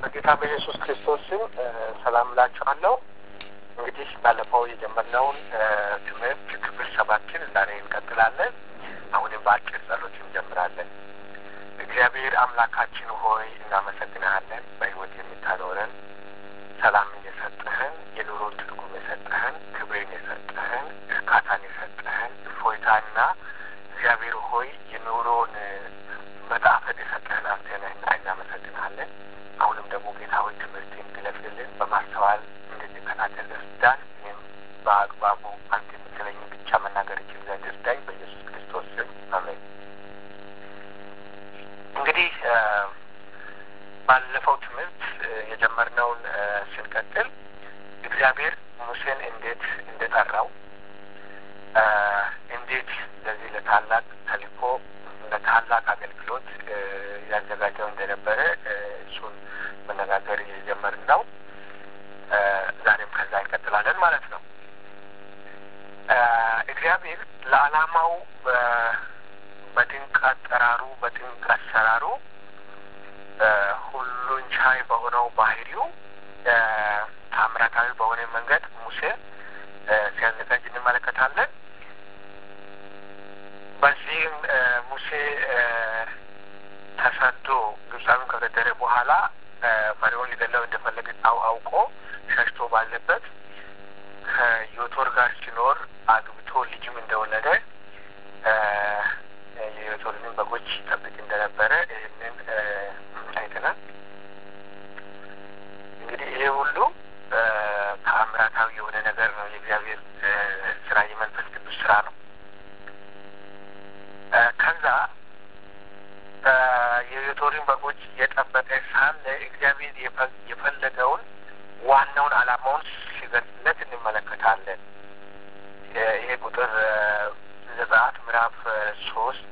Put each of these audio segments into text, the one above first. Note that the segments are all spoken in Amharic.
በጌታ በኢየሱስ ክርስቶስ ስም ሰላም እላችኋለሁ። እንግዲህ ባለፈው የጀመርነውን ትምህርት ክፍል ሰባትን ዛሬ እንቀጥላለን። አሁንም በአጭር ጸሎት እንጀምራለን። እግዚአብሔር አምላካችን ሆይ እናመሰግንሃለን። በሕይወት የምታኖረን ሰላምን የሰጠህን፣ የኑሮን ትርጉም የሰጠህን፣ ክብሬን የሰጠህን፣ እርካታን የሰጠህን፣ እፎይታና እግዚአብሔር ሆይ የኑሮን መጣፈጥ የሰጠህን አንተ ነህና እናመሰግንሃለን። አሁንም ደግሞ ጌታ ሆይ ትምህርት እንድለፍልን በማስተዋል እንድንከታተል እርዳን። እኔም በአግባቡ አንተ የምትለኝ ብቻ መናገር እችል ዘንድ እርዳኝ። በኢየሱስ ክርስቶስ ስም አሜን። እንግዲህ ባለፈው ትምህርት የጀመርነውን ስንቀጥል እግዚአብሔር ሙሴን እንዴት እንደጠራው እንዴት ለዚህ ለታላቅ ተልእኮ ለታላቅ አገልግሎት ያዘጋጀው እንደነበረ እሱን መነጋገር እየጀመርን ነው። ዛሬም ከዛ እንቀጥላለን ማለት ነው። እግዚአብሔር ለዓላማው በድንቅ አጠራሩ በድንቅ አሰራሩ ሁሉን ቻይ በሆነው ባህሪው ታምራታዊ በሆነ መንገድ ሙሴ ሲያዘጋጅ እንመለከታለን። በዚህም ሙሴ ተሰዶ ግብፃዊን ከገደለ በኋላ ፈርዖን ሊገለው እንደፈለገ ጣው አውቆ ሸሽቶ ባለበት ከዮቶር ጋር ሲኖር አግብቶ ልጅም እንደወለደ የዮቶርንም በጎች ጠብቅ እንደነበረ ይህንን አይተናል። እንግዲህ ይሄ ሁሉ ተአምራታዊ የሆነ ነገር ነው። የእግዚአብሔር ስራ፣ የመንፈስ ቅዱስ ስራ ነው። ከዛ የዮቶሪን በጎች የጠበቀ ሳለ እግዚአብሔር የፈለገውን ዋናውን ዓላማውን ሲገልጽለት እንመለከታለን። ይሄ ቁጥር ዘጸአት ምዕራፍ ሶስት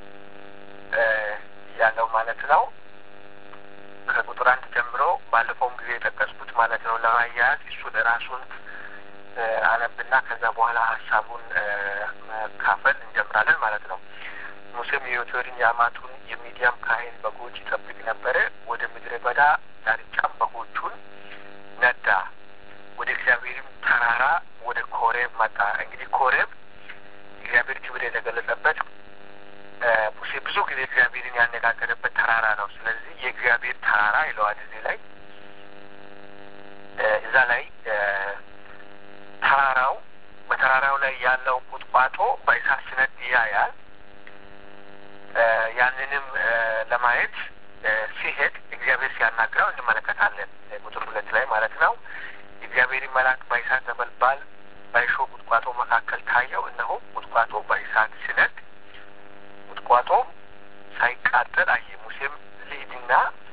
ያለው ማለት ነው። ከቁጥር አንድ ጀምሮ ባለፈውም ጊዜ የጠቀስኩት ማለት ነው። ለማያያዝ እሱን ራሱን አነብና ከዛ በኋላ ሀሳቡን መካፈል እንጀምራለን ማለት ነው። ሙሴም የዮቶርን የአማቱን የሚዲያም ካህን በጎች ይጠብቅ ነበረ። ወደ ምድረ በዳ ዳርቻም በጎቹን ነዳ። ወደ እግዚአብሔርም ተራራ ወደ ኮሬብ መጣ። እንግዲህ ኮሬብ እግዚአብሔር ክብር የተገለጸበት ሙሴ ብዙ ጊዜ እግዚአብሔርን ያነጋገረበት ተራራ ነው። ስለዚህ የእግዚአብሔር ተራራ ይለዋል እዚህ ላይ እዛ ላይ ተራራው በተራራው ላይ ያለው ቁጥቋጦ በእሳት ሲነድ ያያል። ያንንም ለማየት ሲሄድ እግዚአብሔር ሲያናግረው እንመለከታለን። ቁጥር ሁለት ላይ ማለት ነው። የእግዚአብሔር መልአክ በእሳት ነበልባል በእሾህ ቁጥቋጦ መካከል ታየው። እነሆ ቁጥቋጦ በእሳት ሲነድ ቁጥቋጦም ሳይቃጠል አየ። ሙሴም ልሂድና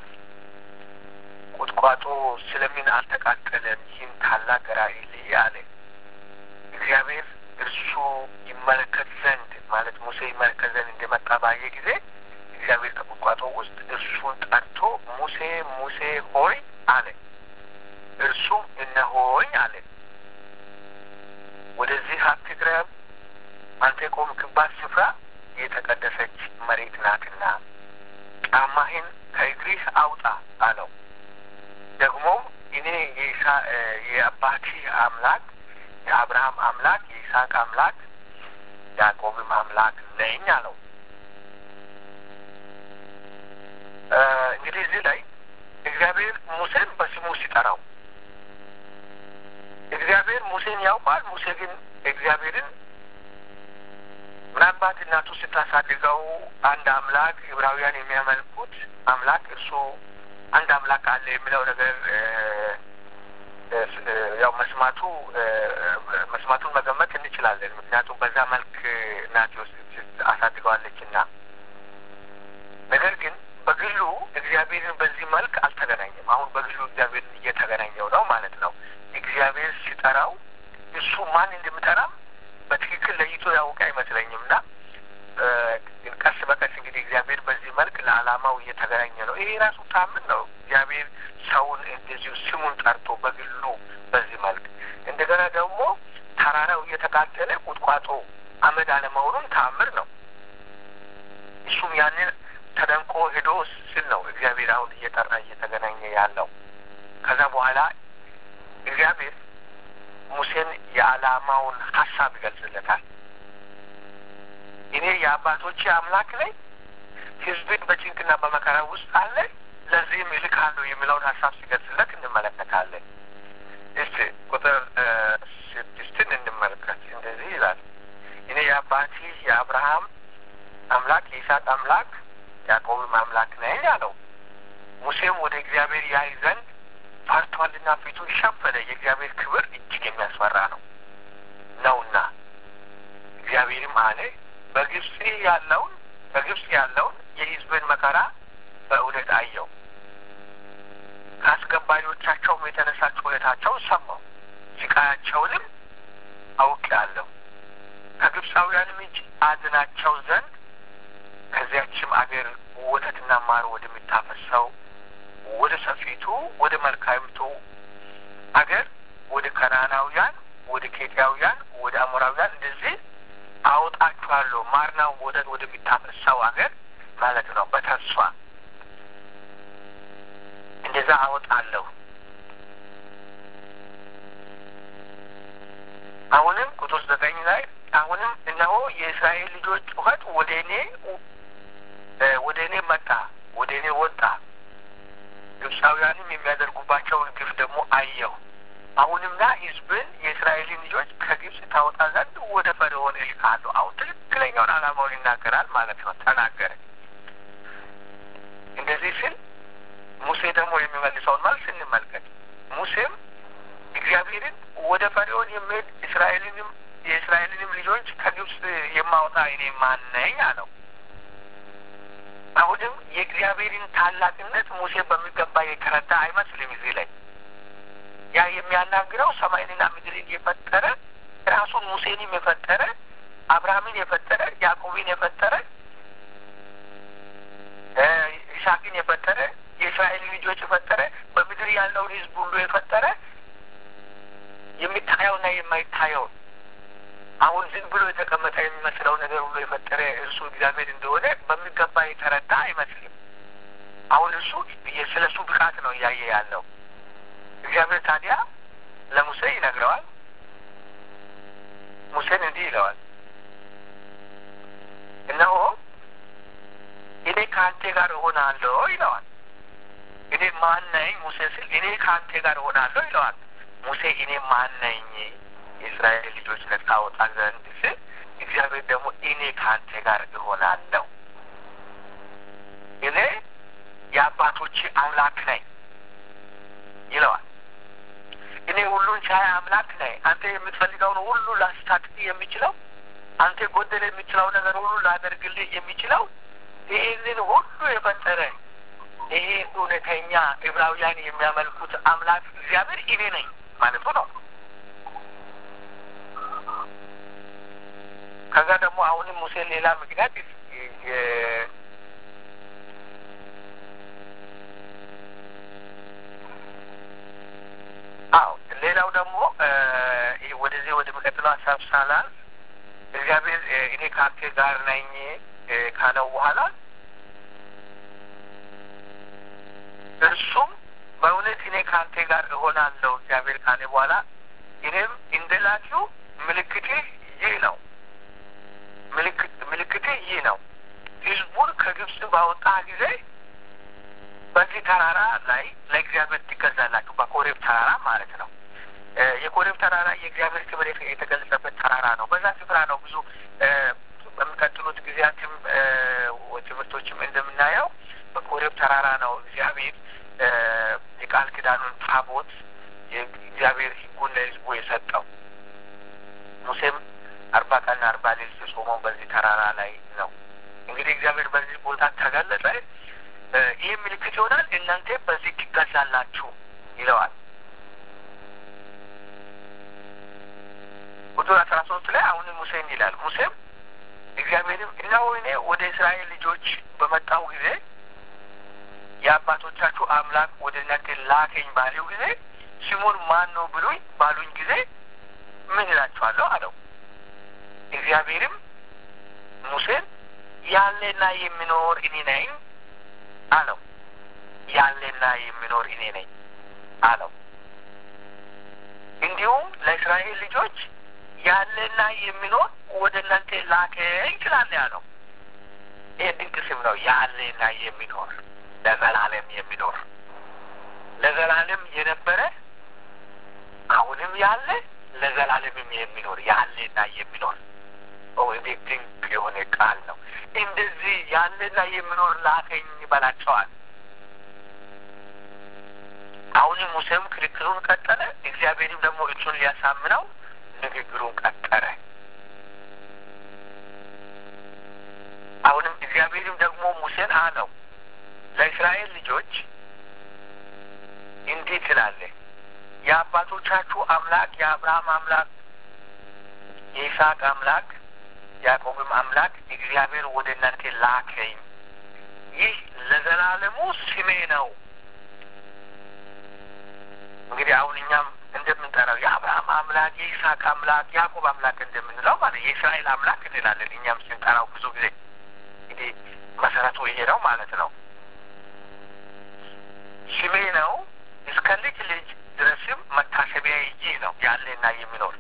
ቁጥቋጦ ስለምን አልተቃጠለም? ይህን ታላቅ ራእይ ልይ አለ። እግዚአብሔር እርሱ ይመለከት ዘንድ ማለት ሙሴ ይመለከት ዘንድ እንደመጣ ባየ ጊዜ እግዚአብሔር ከቁጥቋጦ ውስጥ እርሱን ጠርቶ ሙሴ ሙሴ ሆይ አለ። እርሱም እነሆኝ አለ። ወደዚህ አትቅረብ፣ አንተ የቆምክባት ስፍራ የተቀደሰች መሬት ናትና ጫማህን ከእግሪህ አውጣ አለው። ደግሞም እኔ የአባትህ አምላክ የአብርሃም አምላክ የይስሐቅ አምላክ ያዕቆብም አምላክ ነኝ አለው። እንግዲህ እዚህ ላይ እግዚአብሔር ሙሴን በስሙ ሲጠራው እግዚአብሔር ሙሴን ያውቃል። ሙሴ ግን እግዚአብሔርን ምናልባት እናቱ ስታሳድገው አንድ አምላክ ዕብራውያን የሚያመልኩት አምላክ እርሱ አንድ አምላክ አለ የሚለው ነገር ያው መስማቱ መስማቱን መገመት እንችላለን። ምክንያቱም በዛ መልክ እናቴ አሳድገዋለች እና ነገር ግን በግሉ እግዚአብሔርን በዚህ መልክ አልተገናኘም። አሁን በግሉ እግዚአብሔርን እየተገናኘው ነው ማለት ነው። እግዚአብሔር ሲጠራው እሱ ማን እንደሚጠራም በትክክል ለይቶ ያውቅ አይመስለኝም እና ቀስ በቀስ እንግዲህ እግዚአብሔር በዚህ መልክ ለዓላማው እየተገናኘ ነው። ይሄ ራሱ ታምን ነው። እግዚአብሔር ሰውን እንደዚሁ ስሙን ጠርቶ በግሉ በዚህ መልክ እንደገና ደግሞ ተራራው እየተቃጠለ ቁጥቋጦ አመድ አለመሆኑን ታምር ነው። እሱም ያንን ተደንቆ ሄዶ ስል ነው እግዚአብሔር አሁን እየጠራ እየተገናኘ ያለው። ከዛ በኋላ እግዚአብሔር ሙሴን የዓላማውን ሀሳብ ይገልጽለታል። እኔ የአባቶቼ አምላክ ነኝ፣ ሕዝብን በጭንቅና በመከራ ውስጥ አለ፣ ለዚህም እልካለሁ የሚለውን ሀሳብ ሲገልጽለት እንመለከታለን። እስቲ ቁጥር ስድስትን እንመልከት። እንደዚህ ይላል፣ እኔ የአባቴ የአብርሃም አምላክ የይስሐቅ አምላክ ያዕቆብም አምላክ ነኝ አለው። ሙሴም ወደ እግዚአብሔር ያይ ዘንድ ፈርቷልና ፊቱን ሸፈነ። የእግዚአብሔር ክብር እጅግ የሚያስፈራ ነው ነውና። እግዚአብሔርም አለ በግብፅ ያለውን በግብፅ ያለውን የሕዝብን መከራ በእውነት አየው፣ ከአስገባሪዎቻቸውም የተነሳ ጩኸታቸውን ሰማው፣ ስቃያቸውንም አውቄአለሁ። ከግብፃውያንም እጅ አድናቸው ዘንድ ከዚያችም አገር ወተትና ማር ወደሚታፈሰው ወደ ሰፊቱ ወደ መልካሚቱ አገር ወደ ከናናውያን፣ ወደ ኬጢያውያን፣ ወደ አሞራውያን እንደዚህ አወጣችኋለሁ። ማርና ወተት ወደሚታፈሰው አገር ማለት ነው። በተስፋ እንደዛ አወጣለሁ። አሁንም ቁጥር ዘጠኝ ላይ አሁንም እነሆ የእስራኤል ልጆች ጩኸት ወደ እኔ ወደ እኔ መጣ፣ ወደ እኔ ወጣ። ግብፃውያንም የሚያደርጉባቸውን ግፍ ደግሞ አየሁ። አሁንምና ሕዝብን የእስራኤልን ልጆች ከግብፅ ታወጣ ዘንድ ወደ ፈርዖን እልካለሁ። አሁን ትክክለኛውን ዓላማውን ይናገራል ማለት ነው። ተናገረ። እንደዚህ ስል ሙሴ ደግሞ የሚመልሰውን መልስ እንመልከት። ሙሴም እግዚአብሔርን ወደ ፈርዖን የሚሄድ እስራኤልንም የእስራኤልንም ልጆች ከግብፅ የማወጣ እኔ ማን ነኝ አለው። አሁንም የእግዚአብሔርን ታላቅነት ሙሴ በሚገባ የተረዳ አይመስልም። እዚህ ላይ ያ የሚያናግረው ሰማይንና ምድርን የፈጠረ ራሱን ሙሴንም የፈጠረ አብርሃምን የፈጠረ ያዕቆብን የፈጠረ ይስሐቅን የፈጠረ የእስራኤል ልጆች የፈጠረ በምድር ያለውን ሕዝብ ሁሉ የፈጠረ የሚታየውና የማይታየውን አሁን ዝም ብሎ የተቀመጠ የሚመስለው ነገር ሁሉ የፈጠረ እርሱ እግዚአብሔር እንደሆነ በሚገባ የተረዳ አይመስልም። አሁን እሱ ስለ እሱ ብቃት ነው እያየ ያለው። እግዚአብሔር ታዲያ ለሙሴ ይነግረዋል። ሙሴን እንዲህ ይለዋል፣ እነሆ እኔ ከአንተ ጋር እሆናለሁ ይለዋል። እኔ ማን ነኝ ሙሴ ስል እኔ ከአንተ ጋር እሆናለሁ ይለዋል። ሙሴ እኔ ማን ነኝ የእስራኤል ልጆች ነጻ አወጣ ዘንድ ስል እግዚአብሔር ደግሞ እኔ ከአንተ ጋር እሆናለሁ፣ እኔ የአባቶች አምላክ ነኝ ይለዋል። እኔ ሁሉን ቻይ አምላክ ነኝ። አንተ የምትፈልገውን ሁሉ ላስታጥቅ የሚችለው አንተ ጎደል የሚችለው ነገር ሁሉ ላደርግልህ የሚችለው ይህንን ሁሉ የፈጠረ ይሄ እውነተኛ ዕብራውያን የሚያመልኩት አምላክ እግዚአብሔር እኔ ነኝ ማለቱ ነው። ከዛ ደግሞ አሁንም ሙሴ ሌላ ምክንያት አዎ ሌላው ደግሞ ወደዚህ ወደ መቀጥለው ሀሳብ ሳላል እግዚአብሔር እኔ ከአንተ ጋር ነኝ ካለው በኋላ እርሱም በእውነት እኔ ከአንተ ጋር እሆናለሁ እግዚአብሔር ካለ በኋላ እኔም እንደላችሁ ምልክትህ ይህ ነው ምልክትህ ይህ ነው። ህዝቡን ከግብፅ ባወጣ ጊዜ በዚህ ተራራ ላይ ለእግዚአብሔር ትገዛላችሁ። በኮሬብ ተራራ ማለት ነው። የኮሬብ ተራራ የእግዚአብሔር ክብር የተገለጸበት ተራራ ነው። በዛ ስፍራ ነው ብዙ በሚቀጥሉት ጊዜያትም ትምህርቶችም እንደምናየው በኮሬብ ተራራ ነው እግዚአብሔር የቃል ኪዳኑን ታቦት የእግዚአብሔር ሕጉን ለህዝቡ የሰጠው። ሙሴም አርባ ቀንና አርባ ሌሊት የጾመው በዚህ ተራራ ላይ ነው። እንግዲህ እግዚአብሔር በዚህ ቦታ ተገለጸ። ይህ ምልክት ይሆናል፣ እናንተ በዚህ ትገዛላችሁ ይለዋል። ቁጥር አስራ ሶስት ላይ አሁንም ሙሴ ይላል። ሙሴም እግዚአብሔርም እነሆ እኔ ወደ እስራኤል ልጆች በመጣው ጊዜ የአባቶቻችሁ አምላክ ወደ እናንተ ላከኝ ባለው ጊዜ ስሙን ማን ነው ብሉኝ ባሉኝ ጊዜ ምን እላችኋለሁ አለው። እግዚአብሔርም ሙሴን ያለና የሚኖር እኔ ነኝ አለው። ያለና የሚኖር እኔ ነኝ አለው። እንዲሁም ለእስራኤል ልጆች ያለና የሚኖር ወደ እናንተ ላከኝ ትላለህ አለው። ይህ ድንቅ ስም ነው። ያለና የሚኖር ለዘላለም የሚኖር ለዘላለም የነበረ አሁንም ያለ ለዘላለምም የሚኖር ያለና የሚኖር እንዴት ድንቅ የሆነ ቃል ነው። እንደዚህ ያለና የሚኖር ላከኝ ይበላቸዋል። አሁንም ሙሴም ክርክሩን ቀጠለ። እግዚአብሔርም ደግሞ እሱን ሊያሳምነው ንግግሩን ቀጠረ። አሁንም እግዚአብሔርም ደግሞ ሙሴን አለው ለእስራኤል ልጆች እንዲህ ትላለህ የአባቶቻችሁ አምላክ የአብርሃም አምላክ የይስሐቅ አምላክ ያዕቆብም አምላክ እግዚአብሔር ወደ እናንተ ላከኝ። ይህ ለዘላለሙ ስሜ ነው። እንግዲህ አሁን እኛም እንደምንጠራው የአብርሃም አምላክ የይስሐቅ አምላክ ያዕቆብ አምላክ እንደምንለው ማለት የእስራኤል አምላክ እንላለን። እኛም ስንጠራው ብዙ ጊዜ እንግዲህ መሰረቱ ይሄ ነው ማለት ነው። ስሜ ነው እስከ ልጅ ልጅ ድረስም መታሰቢያ ይህ ነው ያለና የሚኖር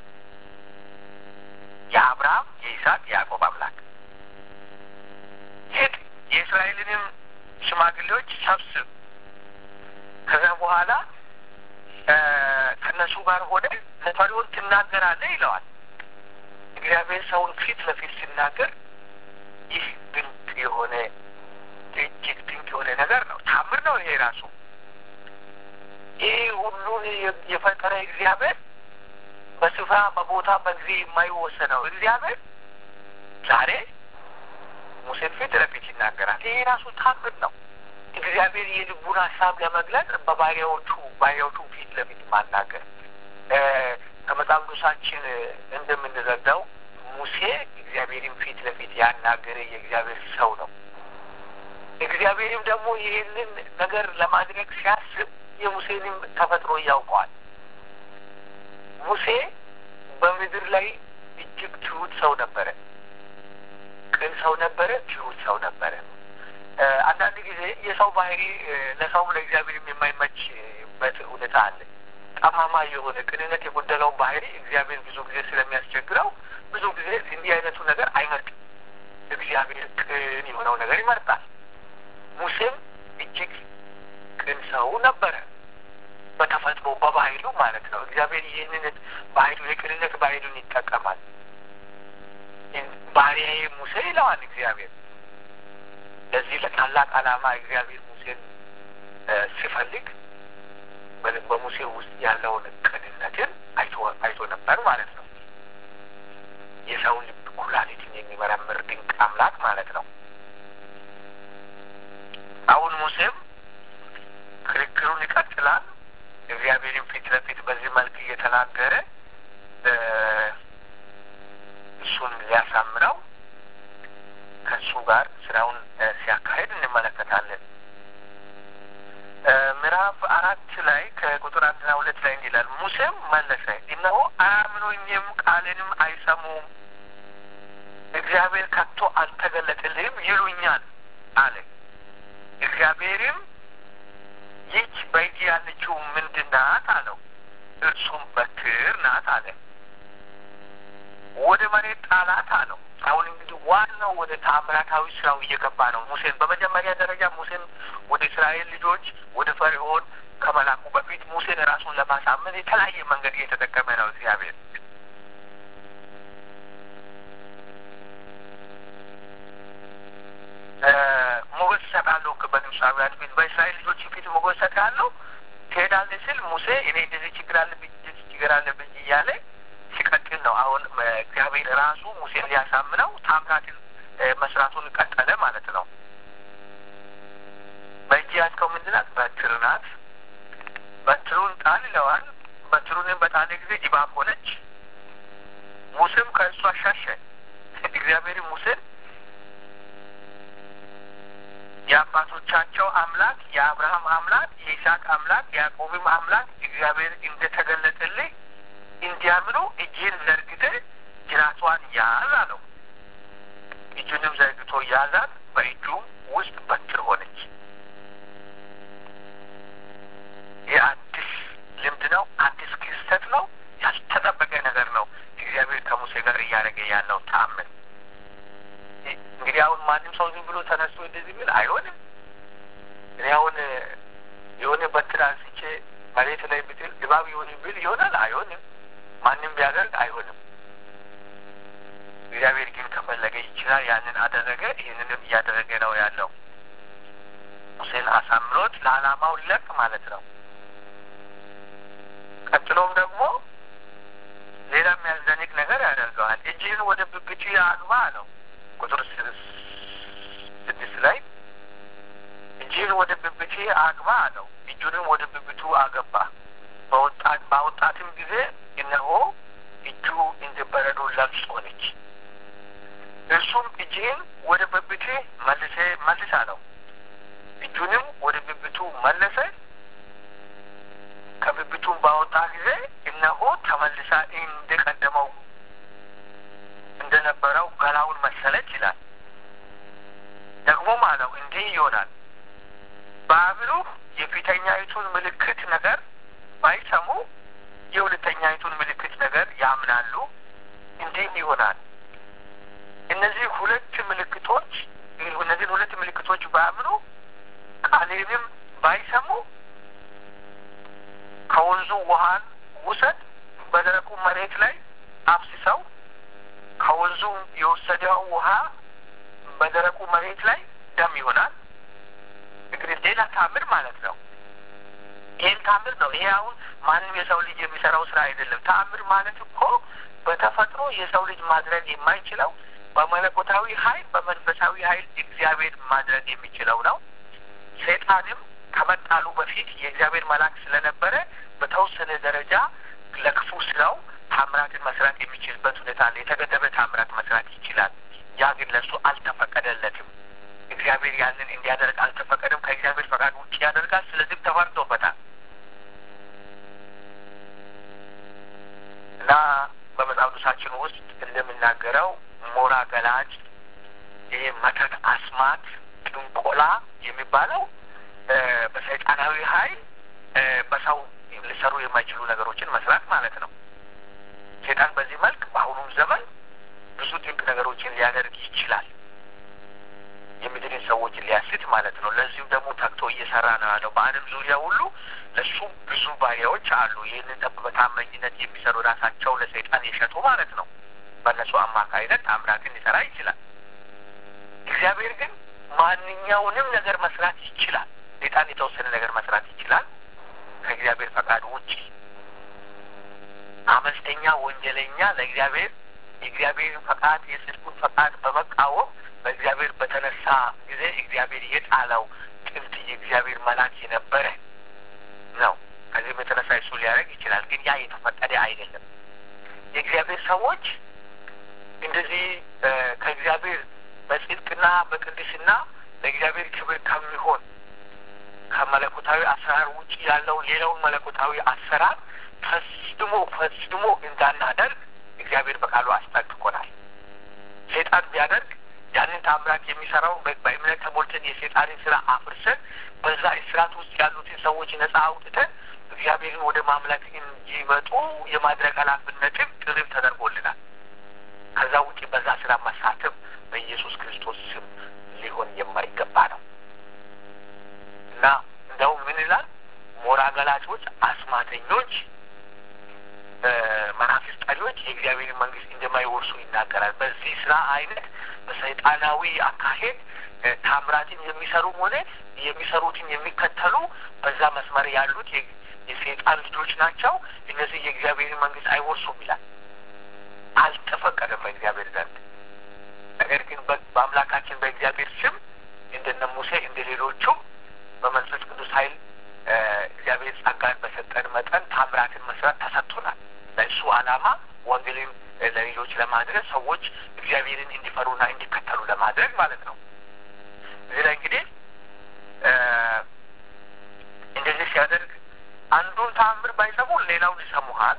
የአብርሃም የይስሐቅ የያዕቆብ አምላክ ሂድ የእስራኤልንም ሽማግሌዎች ሰብስብ ከዛ በኋላ ከእነሱ ጋር ሆነ ለፈርዖን ትናገራለህ ይለዋል። እግዚአብሔር ሰውን ፊት ለፊት ሲናገር ይህ ድንቅ የሆነ እጅግ ድንቅ የሆነ ነገር ነው። ታምር ነው ይሄ ራሱ። ይህ ሁሉን የፈጠረ እግዚአብሔር በስፍራ በቦታ በጊዜ የማይወሰነው እግዚአብሔር ዛሬ ሙሴን ፊት ለፊት ይናገራል። ይሄ ራሱ ታምር ነው። እግዚአብሔር የልቡን ሀሳብ ለመግለጽ በባሪያዎቹ ባሪያዎቹ ፊት ለፊት ማናገር ከመጽሐፍ ቅዱሳችን እንደምንረዳው ሙሴ እግዚአብሔርን ፊት ለፊት ያናገረ የእግዚአብሔር ሰው ነው። እግዚአብሔርም ደግሞ ይህንን ነገር ለማድረግ ሲያስብ የሙሴንም ተፈጥሮ ያውቀዋል። ሙሴ በምድር ላይ እጅግ ትሁት ሰው ነበረ። ቅን ሰው ነበረ። ትሁት ሰው ነበረ። አንዳንድ ጊዜ የሰው ባህሪ ለሰውም ለእግዚአብሔርም የማይመችበት ሁኔታ አለ። ጠማማ የሆነ ቅንነት የጎደለውን ባህሪ እግዚአብሔር ብዙ ጊዜ ስለሚያስቸግረው ብዙ ጊዜ እንዲህ አይነቱ ነገር አይመርጥም። እግዚአብሔር ቅን የሆነው ነገር ይመርጣል። ሙሴም እጅግ ቅን ሰው ነበረ በተፈጥሮ በባህሉ ማለት ነው። እግዚአብሔር ይህንን ባህሉ የቅንነት ባህሉን ይጠቀማል። ባሪያዬ ሙሴ ይለዋል እግዚአብሔር። ለዚህ ለታላቅ ዓላማ እግዚአብሔር ሙሴን ሲፈልግ በሙሴ ውስጥ ያለውን ቅንነትን አይቶ አይቶ ነበር ማለት ነው። የሰውን ልብ ኩላሊትን የሚመረምር ድንቅ አምላክ ማለት ነው። አሁን ሙሴም ክርክሩን ይቀጥላል። እግዚአብሔርን ፊት ለፊት በዚህ መልክ እየተናገረ እሱን ሊያሳምነው ከእሱ ጋር ስራውን ሲያካሄድ እንመለከታለን። ምዕራፍ አራት ላይ ከቁጥር አንድና ሁለት ላይ እንዲህ ይላል። ሙሴም መለሰ፣ እነሆ አያምኑኝም፣ ቃልንም አይሰሙም፣ እግዚአብሔር ከቶ አልተገለጠልህም ይሉኛል አለ። እግዚአብሔርም ይህች በእጅ ያለችው ምንድን ናት አለው። እርሱም በትር ናት አለ። ወደ መሬት ጣላት አለው። አሁን እንግዲህ ዋናው ወደ ተአምራታዊ ስራው እየገባ ነው። ሙሴን በመጀመሪያ ደረጃ ሙሴን ወደ እስራኤል ልጆች ወደ ፈርዖን ከመላኩ በፊት ሙሴን ራሱን ለማሳመን የተለያየ መንገድ እየተጠቀመ ነው እግዚአብሔር። ሞገስ እሰጣለሁ በግብፃውያን ፊት በእስራኤል ልጆች ፊት ሞገስ እሰጣለሁ ትሄዳለህ ስል ሙሴ እኔ እንደዚህ ችግር አለብኝ ችግር አለብኝ እያለ ሲቀጥል ነው። አሁን እግዚአብሔር ራሱ ሙሴን ሊያሳምነው ታምራትን መስራቱን ቀጠለ ማለት ነው። በእጅ ያዝከው ምንድን ናት? በትር ናት። በትሩን ጣል ይለዋል። በትሩንም በጣለ ጊዜ እባብ ሆነች። ሙሴም ከእሷ ሻሸ። እግዚአብሔር ሙሴን የአባቶቻቸው አምላክ የአብርሃም አምላክ የይስሐቅ አምላክ የያዕቆብም አምላክ እግዚአብሔር እንደተገለጠልህ እንዲያምኑ እጅህን ዘርግተህ ጅራቷን ያዝ አለው። እጁንም ዘርግቶ ያዛት፣ በእጁም ውስጥ በትር ሆነች። እንደዚህ ብል አይሆንም። እኔ አሁን የሆነ በትር አንስቼ መሬት ላይ ብትል እባብ ይሁን ብል ይሆናል? አይሆንም። ማንም ቢያደርግ አይሆንም። እግዚአብሔር ግን ከፈለገ ይችላል። ያንን አደረገ። ይህንንም እያደረገ ነው ያለው። ሙሴን አሳምሮት ለዓላማው ለቅ ማለት ነው። ቀጥሎም ደግሞ ሌላ የሚያስደንቅ ነገር ያደርገዋል። እጅህን ወደ ብብቱ አግባ አለው። ቁጥር ስድስት ላይ እጅህን ወደ ብብቴ አግባ አለው። እጁንም ወደ ብብቱ አገባ። ባወጣትም ጊዜ እነሆ እጁ እንደ በረዶ ለምጽ ሆነች። እርሱም እጅህን ወደ ብብቴ መልሴ መልስ አለው። እጁንም ወደ ብብቱ መለሰ። ከብብቱም ባወጣ ጊዜ እነሆ ተመልሳ እንደ ቀደመው እንደነበረው ገላውን መሰለች ይላል። ደግሞም አለው እንዲህ ይሆናል በአብሉ የፊተኛይቱን ምልክት ነገር ባይሰሙ የሁለተኛይቱን ምልክት ነገር ያምናሉ። እንዲህም ይሆናል እነዚህ ሁለት ምልክቶች እነዚህን ሁለት ምልክቶች ባያምኑ ቃሌንም ባይሰሙ ከወንዙ ውሃን ውሰድ፣ በደረቁ መሬት ላይ አፍስሰው፣ ከወንዙ የወሰደው ውሃ በደረቁ መሬት ላይ ደም ይሆናል። እንግዲህ ሌላ ታምር ማለት ነው። ይህን ታምር ነው። ይሄ አሁን ማንም የሰው ልጅ የሚሰራው ስራ አይደለም። ታምር ማለት እኮ በተፈጥሮ የሰው ልጅ ማድረግ የማይችለው በመለኮታዊ ኃይል በመንፈሳዊ ኃይል እግዚአብሔር ማድረግ የሚችለው ነው። ሰይጣንም ከመጣሉ በፊት የእግዚአብሔር መልአክ ስለነበረ በተወሰነ ደረጃ ለክፉ ስራው ታምራትን መስራት የሚችልበት ሁኔታ አለ። የተገደበ ታምራት መስራት ይችላል። ያ ግን ለእሱ አልተፈቀደለትም። እግዚአብሔር ያንን እንዲያደርግ አልተፈቀደም። ከእግዚአብሔር ፈቃድ ውጭ ያደርጋል። ስለዚህም ተፈርዶበታል እና በመጽሐፍ ቅዱሳችን ውስጥ እንደምናገረው ሞራ ገላጭ፣ ይሄ መተት፣ አስማት፣ ጥንቆላ የሚባለው በሰይጣናዊ ኃይል በሰው ሊሰሩ የማይችሉ ነገሮችን መስራት ማለት ነው። ሰይጣን በዚህ መልክ በአሁኑም ዘመን ብዙ ድንቅ ነገሮችን ሊያደርግ ይችላል። የምድርን ሰዎች ሊያስት ማለት ነው። ለዚሁም ደግሞ ተግቶ እየሰራ ነው ያለው። በዓለም ዙሪያ ሁሉ ለሱ ብዙ ባሪያዎች አሉ። ይህንን ጠብ በታማኝነት የሚሰሩ ራሳቸው ለሰይጣን የሸጡ ማለት ነው። በእነሱ አማካይነት ታምራትን ሊሰራ ይችላል። እግዚአብሔር ግን ማንኛውንም ነገር መስራት ይችላል። ሰይጣን የተወሰነ ነገር መስራት ይችላል ከእግዚአብሔር ፈቃድ ውጭ። አመፀኛ ወንጀለኛ ለእግዚአብሔር የእግዚአብሔርን ፈቃድ የጽድቁን ፈቃድ በመቃወም በእግዚአብሔር በተነሳ ጊዜ እግዚአብሔር የጣለው ጥንት የእግዚአብሔር መልአክ የነበረ ነው። ከዚህም የተነሳ እሱ ሊያደርግ ይችላል። ግን ያ የተፈቀደ አይደለም። የእግዚአብሔር ሰዎች እንደዚህ ከእግዚአብሔር በጽድቅና በቅድስና ለእግዚአብሔር ክብር ከሚሆን ከመለኮታዊ አሰራር ውጭ ያለውን ሌላውን መለኮታዊ አሰራር ፈጽሞ ፈጽሞ እንዳናደርግ እግዚአብሔር በቃሉ አስጠንቅቆናል። ሴጣን ቢያደርግ ያንን ታምራት የሚሰራው በእምነት ተሞልተን የሴጣንን ስራ አፍርሰን በዛ እስራት ውስጥ ያሉትን ሰዎች ነጻ አውጥተን እግዚአብሔርን ወደ ማምለክ እንዲመጡ የማድረግ ኃላፊነትም ጥሪም ተደርጎልናል። ከዛ ውጭ በዛ ስራ መሳተፍ በኢየሱስ ክርስቶስ ስም ሊሆን የማይገባ ነው እና እንደውም ምን ይላል? ሞራ ገላጮች፣ አስማተኞች፣ መናፍስት ጠሪዎች የእግዚአብሔርን መንግስት እንደማይወርሱ ይናገራል። በዚህ ስራ አይነት በሰይጣናዊ አካሄድ ታምራትን የሚሰሩም ሆነ የሚሰሩትን የሚከተሉ በዛ መስመር ያሉት የሰይጣን ልጆች ናቸው። እነዚህ የእግዚአብሔርን መንግስት አይወርሱም ይላል። አልተፈቀደም በእግዚአብሔር ዘንድ። ነገር ግን በአምላካችን በእግዚአብሔር ስም እንደነ ሙሴ እንደ ሌሎቹም በመንፈስ ቅዱስ ኃይል እግዚአብሔር ጸጋን በሰጠን መጠን ታምራትን መስራት ተሰጥቶናል። ለእሱ ዓላማ ወንጌልን ለሌሎች ለማድረስ ሰዎች እግዚአብሔርን እንዲፈሩና እንዲከተሉ ለማድረግ ማለት ነው። እዚህ ላይ እንግዲህ እንደዚህ ሲያደርግ አንዱን ተአምር ባይሰሙ ሌላውን ይሰሙሃል፣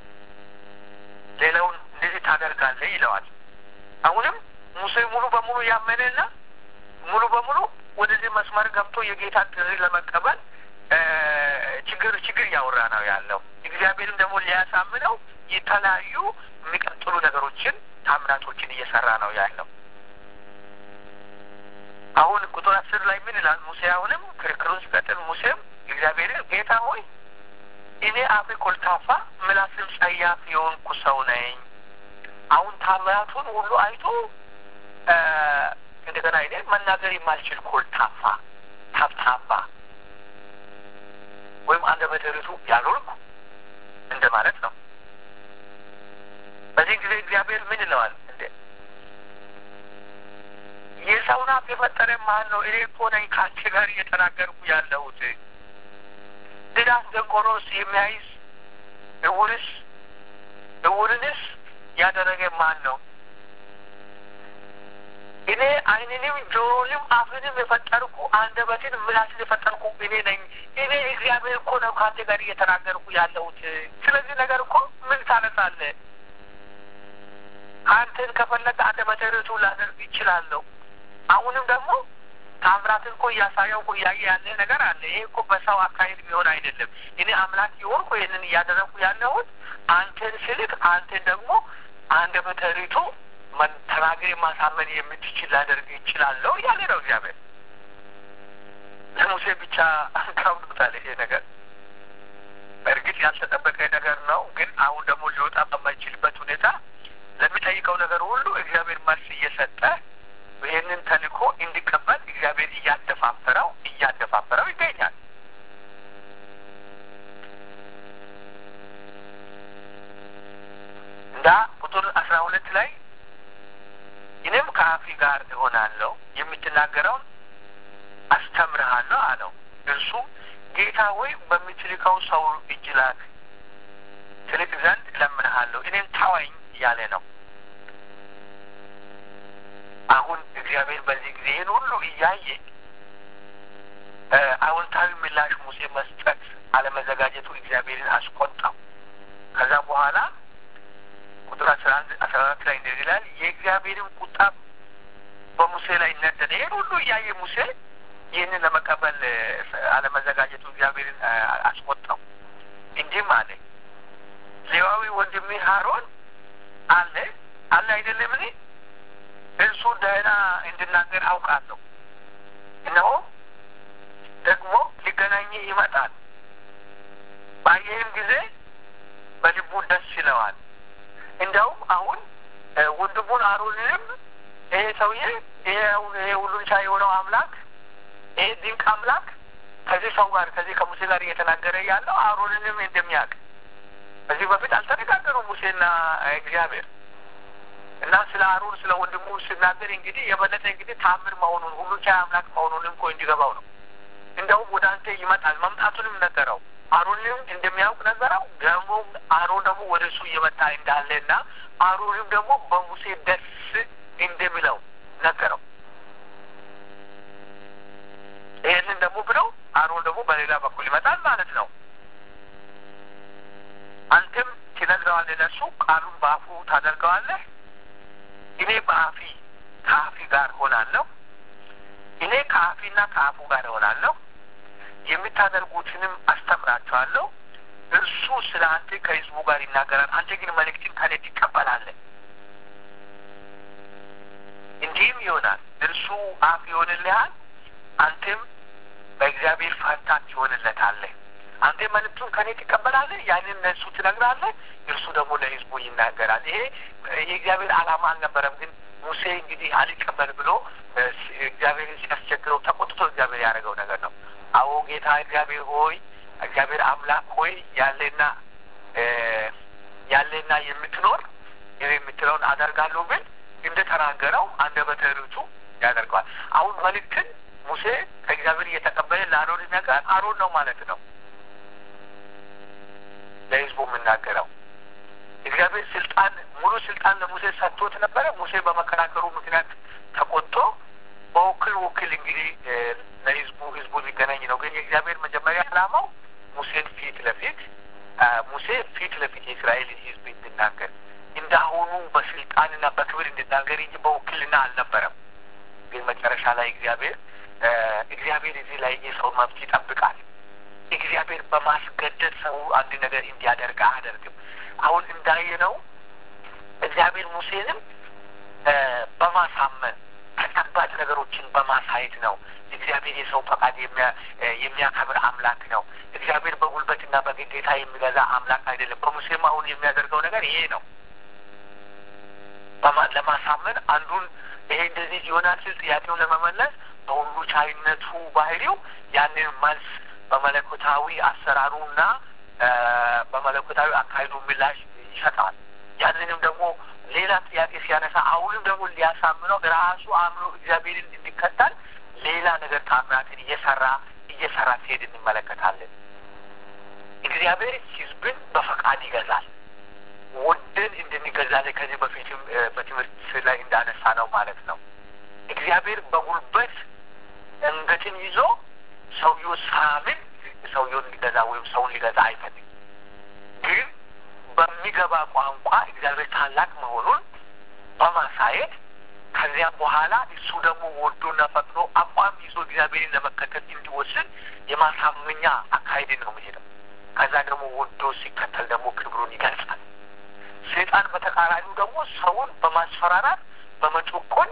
ሌላውን እንደዚህ ታደርጋለህ ይለዋል። አሁንም ሙሴ ሙሉ በሙሉ ያመነና ሙሉ በሙሉ ወደዚህ መስመር ገብቶ የጌታ ጥሪ ለመቀበል ችግር ችግር እያወራ ነው ያለው። እግዚአብሔርም ደግሞ ሊያሳምነው የተለያዩ የሚቀጥሉ ነገሮችን ታምራቶችን እየሰራ ነው ያለው አሁን ቁጥር አስር ላይ ምን ይላል? ሙሴ አሁንም ክርክሩን ሲቀጥል ሙሴም እግዚአብሔርን ጌታ ሆይ እኔ አፌ ኮልታፋ ምላስም ጸያፍ የሆንኩ ሰው ነኝ። አሁን ታምራቱን ሁሉ አይቶ እንደገና እኔ መናገር የማልችል ኮልታፋ ታብታባ ወይም አንደበተ ርቱዕ ያልሆንኩ እንደ ማለት ነው። በዚህ ጊዜ እግዚአብሔር ምን ይለዋል? እንደ የሰውን አፍ የፈጠረ ማን ነው? እኔ እኮ ነኝ ከአንቺ ጋር እየተናገርኩ ያለሁት። ድዳስ ደንቆሮስ የሚያይስ እውርስ እውርንስ ያደረገ ማን ነው? እኔ ዓይንንም ጆሮንም አፍንም የፈጠርኩ አንደበትን ምላስን የፈጠርኩ እኔ ነኝ። እኔ እግዚአብሔር እኮ ነው ከአንተ ጋር እየተናገርኩ ያለሁት። ስለዚህ ነገር እኮ ምን ታነሳለህ? አንተን ከፈለገ አንደበተ ርቱዕ ላደርግ ይችላለሁ። አሁንም ደግሞ ታምራትን እኮ እያሳየው እኮ እያየ ያለ ነገር አለ። ይሄ እኮ በሰው አካሄድ ቢሆን አይደለም። እኔ አምላክ የሆንኩ ይህንን እያደረግኩ ያለሁት አንተን ስልክ አንተን ደግሞ አንደበተ ርቱዕ ተናግሬ ማሳመን የምትችል ላደርግ ይችላለሁ እያለ ነው እግዚአብሔር። ለሙሴ ብቻ ከብዶታል ይሄ ነገር። በእርግጥ ያልተጠበቀ ነገር ነው። ግን አሁን ደግሞ ሊወጣ በማይችልበት ሁኔታ ለሚጠይቀው ነገር ሁሉ እግዚአብሔር መልስ እየሰጠ ይህንን ተልእኮ እንዲቀበል እግዚአብሔር እያደፋፈረው እያደፋፈረው ይገኛል። እንዳ ቁጥር አስራ ሁለት ላይ እኔም ከአፊ ጋር እሆናለሁ የምትናገረውን አስተምርሃለሁ አለው። እርሱም ጌታ ሆይ በምትልከው ሰው እጅ ላክ ትልቅ ዘንድ እለምንሃለሁ፣ እኔም ታዋኝ እያለ ነው። አሁን እግዚአብሔር በዚህ ጊዜ ይህን ሁሉ እያየ አዎንታዊ ምላሽ ሙሴ መስጠት አለመዘጋጀቱ እግዚአብሔርን አስቆጣው። ከዛ በኋላ ቁጥር አስራ አንድ አስራ አራት ላይ እንደዚህ ይላል የእግዚአብሔርን ቁጣ በሙሴ ላይ ነደደ። ይህን ሁሉ እያየ ሙሴ ይህንን ለመቀበል አለመዘጋጀቱ እግዚአብሔርን አስቆጣው። እንዲህም አለ ሌዋዊ ወንድሜ ሀሮን አለ አለ አይደለም እኔ እርሱ ደህና እንድናገር አውቃለሁ። እነሆ ደግሞ ሊገናኝህ ይመጣል። ባየህም ጊዜ በልቡ ደስ ይለዋል። እንዲያውም አሁን ወንድሙን አሮንንም ይሄ ሰውዬ ይሄ አሁን ይሄ ሁሉን ቻይ የሆነው አምላክ ይሄ ድንቅ አምላክ ከዚህ ሰው ጋር ከዚህ ከሙሴ ጋር እየተናገረ ያለው አሮንንም እንደሚያውቅ ከዚህ በፊት አልተነጋገሩም ሙሴና እግዚአብሔር እና ስለ አሮን ስለ ወንድሙ ሲናገር እንግዲህ የበለጠ እንግዲህ ታምር መሆኑን ሁሉ ቻይ አምላክ መሆኑንም እኮ እንዲገባው ነው። እንደውም ወደ አንተ ይመጣል መምጣቱንም ነገረው። አሮንም እንደሚያውቅ ነገረው። ደግሞ አሮን ደግሞ ወደ እሱ እየመጣ እንዳለና አሮንም ደግሞ በሙሴ ደስ እንደሚለው ነገረው። ይህንን ደግሞ ብለው አሮን ደግሞ በሌላ በኩል ይመጣል ማለት ነው። አንተም ትነግረዋለህ ለእሱ ቃሉን በአፉ ታደርገዋለህ። እኔ በአፊ ከአፊ ጋር ሆናለሁ። እኔ ከአፊና ከአፉ ጋር ሆናለሁ። የምታደርጉትንም አስተምራቸዋለሁ። እርሱ ስለ አንተ ከህዝቡ ጋር ይናገራል። አንተ ግን መልእክትን ከኔ ትቀበላለህ። እንዲህም ይሆናል እርሱ አፍ ይሆንልሃል፣ አንተም በእግዚአብሔር ፋንታ ትሆንለታለህ። አንተ መልእክቱን ከኔ ትቀበላለህ፣ ያንን ለእሱ ትነግራለህ፣ እርሱ ደግሞ ለህዝቡ ይናገራል። ይሄ የእግዚአብሔር ዓላማ አልነበረም። ግን ሙሴ እንግዲህ አልቀበል ብሎ እግዚአብሔርን ሲያስቸግረው ተቆጥቶ እግዚአብሔር ያደረገው ነገር ነው። አዎ ጌታ እግዚአብሔር ሆይ እግዚአብሔር አምላክ ሆይ ያለና ያለና የምትኖር የምትለውን አደርጋለሁ ብል እንደ ተናገረው አንደበተ ርቱዕ ያደርገዋል። አሁን መልእክትን ሙሴ ከእግዚአብሔር እየተቀበለ ለአሮን ነገር አሮን ነው ማለት ነው ለህዝቡ የምናገረው። እግዚአብሔር ስልጣን ሙሉ ስልጣን ለሙሴ ሰጥቶት ነበረ። ሙሴ በመከራከሩ ምክንያት ተቆጥቶ በውክል ውክል እንግዲህ ለህዝቡ ህዝቡ ሊገናኝ ነው። ግን የእግዚአብሔር መጀመሪያ ዓላማው ሙሴን ፊት ለፊት ሙሴ ፊት ለፊት የእስራኤልን ህዝብ እንድናገር እንዳሁኑ በስልጣንና በክብር እንድናገር እንጂ በውክልና አልነበረም። ግን መጨረሻ ላይ እግዚአብሔር እግዚአብሔር እዚህ ላይ የሰው መብት ይጠብቃል። እግዚአብሔር በማስገደድ ሰው አንድ ነገር እንዲያደርግ አያደርግም። አሁን እንዳየነው እግዚአብሔር ሙሴንም በማሳመን ተጨባጭ ነገሮችን በማሳየት ነው። እግዚአብሔር የሰው ፈቃድ የሚያከብር አምላክ ነው። እግዚአብሔር በጉልበትና በግዴታ የሚገዛ አምላክ አይደለም። በሙሴም አሁን የሚያደርገው ነገር ይሄ ነው። ለማሳመን አንዱን ይሄ እንደዚህ ይሆናል ሲል ጥያቄውን ለመመለስ በሁሉ ቻይነቱ ባህሪው ያንን መልስ በመለኮታዊ አሰራሩና በመለኮታዊ አካሄዱ ምላሽ ይሰጣል። ያንንም ደግሞ ሌላ ጥያቄ ሲያነሳ አሁንም ደግሞ ሊያሳምነው ራሱ አምኖ እግዚአብሔርን እንዲከተል ሌላ ነገር ታምራትን እየሰራ እየሰራ ሲሄድ እንመለከታለን። እግዚአብሔር ሕዝብን በፈቃድ ይገዛል። ወደን እንድንገዛለን ከዚህ በፊትም በትምህርት ላይ እንዳነሳ ነው ማለት ነው። እግዚአብሔር በጉልበት አንገትን ይዞ ሰውየው ሳምን ሰውየውን ሊገዛ ወይም ሰውን ሊገዛ አይፈልግም። ግን በሚገባ ቋንቋ እግዚአብሔር ታላቅ መሆኑን በማሳየት ከዚያም በኋላ እሱ ደግሞ ወዶና ፈቅዶ አቋም ይዞ እግዚአብሔርን ለመከተል እንዲወስን የማሳመኛ አካሄድን ነው የሚሄደው። ከዛ ደግሞ ወዶ ሲከተል ደግሞ ክብሩን ይገልጻል። ሰይጣን በተቃራኒው ደግሞ ሰውን በማስፈራራት በመጮቆን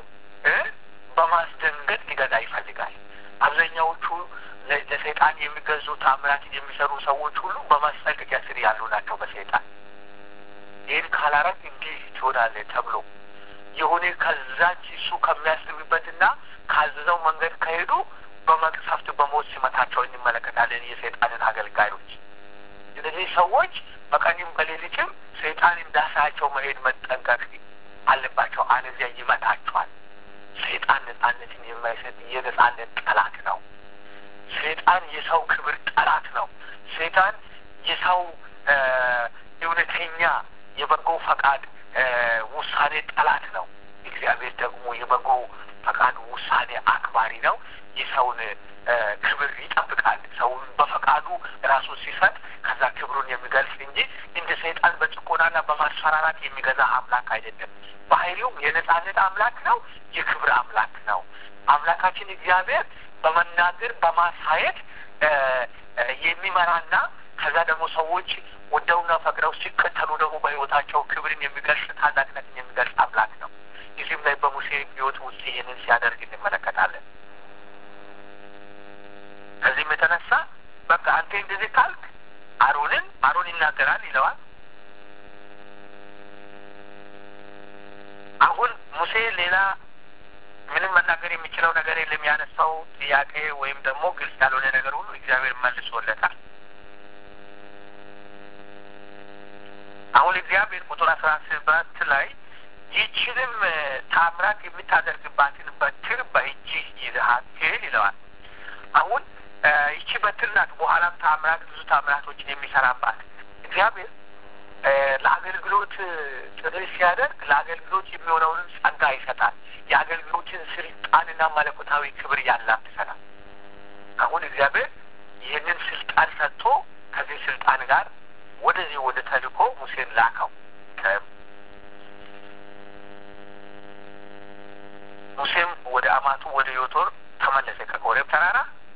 በማስደንገጥ ሊገዛ ይፈልጋል። አብዛኛዎቹ ለሰይጣን የሚገዙ ታምራትን የሚሰሩ ሰዎች ሁሉ በማስጠንቀቂያ ስር ያሉ ናቸው በሰይጣን ይህን ካላረግ እንዲህ ትሆናለህ ተብሎ የሆነ ከዛች እሱ ከሚያስብበትና ካዘዘው መንገድ ከሄዱ በመቅሰፍት በሞት ሲመታቸው እንመለከታለን የሰይጣንን አገልጋዮች። እነዚህ ሰዎች በቀንም በሌሊትም ሰይጣን እንዳሳያቸው መሄድ መጠንቀቅ አለባቸው፣ አለዚያ ይመታቸዋል። ሰይጣን ነጻነትን የማይሰጥ የነጻነት ጠላት ነው። ሰይጣን የሰው ክብር ጠላት ነው። ሰይጣን የሰው እውነተኛ የበጎ ፈቃድ ውሳኔ ጠላት ነው። እግዚአብሔር ደግሞ የበጎ ፈቃድ ውሳኔ አክባሪ ነው። የሰውን ክብር ይጠብቃል። ሰውን በፈቃዱ ራሱን ሲሰጥ ከዛ ክብሩን የሚገልጽ እንጂ እንደ ሰይጣን በጭቆናና በማስፈራራት የሚገዛ አምላክ አይደለም። ባህሪውም የነጻነት አምላክ ነው። የክብር አምላክ ነው። አምላካችን እግዚአብሔር በመናገር በማሳየት የሚመራና ከዛ ደግሞ ሰዎች ወደውና ፈቅደው ሲከተሉ ደግሞ በሕይወታቸው ክብርን የሚገልጽ ታላቅነትን የሚገልጽ አምላክ ነው። እዚህም ላይ በሙሴ ሕይወት ውስጥ ይህንን ሲያደርግ እንመለከታለን። ከዚህም የተነሳ በቃ አንተ እንደዚህ ካልክ አሮንን አሮን ይናገራል ይለዋል። አሁን ሙሴ ሌላ ምንም መናገር የሚችለው ነገር የለም። ያነሳው ጥያቄ ወይም ደግሞ ግልጽ ያልሆነ ነገር ሁሉ እግዚአብሔር መልሶለታል። አሁን እግዚአብሔር ቁጥር አስራ ሰባት ላይ ይህችንም ታምራት የምታደርግባትን በትር በእጅህ ይዘሃት ሂድ ይለዋል። አሁን ይቺ በትር ናት። በኋላም ታምራት ብዙ ታምራቶችን የሚሰራባት እግዚአብሔር ለአገልግሎት ጥሪ ሲያደርግ ለአገልግሎት የሚሆነውን ጸጋ ይሰጣል። የአገልግሎትን ስልጣንና መለኮታዊ ክብር ያላብሰናል። አሁን እግዚአብሔር ይህንን ስልጣን ሰጥቶ ከዚህ ስልጣን ጋር ወደዚህ ወደ ተልእኮ ሙሴን ላከው። ሙሴም ወደ አማቱ ወደ ዮቶር ተመለሰ ከኮሬብ ተራራ።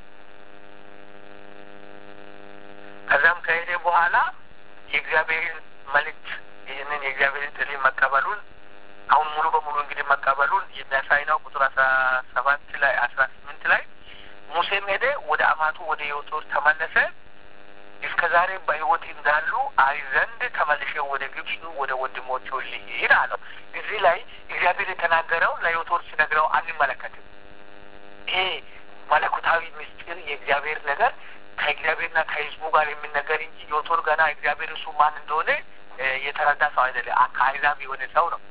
ከዛም ከሄደ በኋላ የእግዚአብሔርን መልእክት ይህንን የእግዚአብሔርን ጥሪ መቀበሉን አሁን ሙሉ በሙሉ እንግዲህ መቀበሉን የሚያሳይ ነው። ቁጥር አስራ ሰባት ላይ አስራ ስምንት ላይ ሙሴም ሄደ ወደ አማቱ ወደ ዮቶር ተመለሰ። እስከ ዛሬ በሕይወት እንዳሉ አይ ዘንድ ተመልሼ ወደ ግብፅ ወደ ወንድሞቹ ልሂድ አለው። እዚህ ላይ እግዚአብሔር የተናገረው ለዮቶር ሲነግረው አንመለከትም። ይሄ መለኮታዊ ምስጢር የእግዚአብሔር ነገር ከእግዚአብሔርና ከሕዝቡ ጋር የሚነገር እንጂ ዮቶር ገና እግዚአብሔር እሱ ማን እንደሆነ የተረዳ ሰው አይደለም። ከአሕዛብ የሆነ ሰው ነው።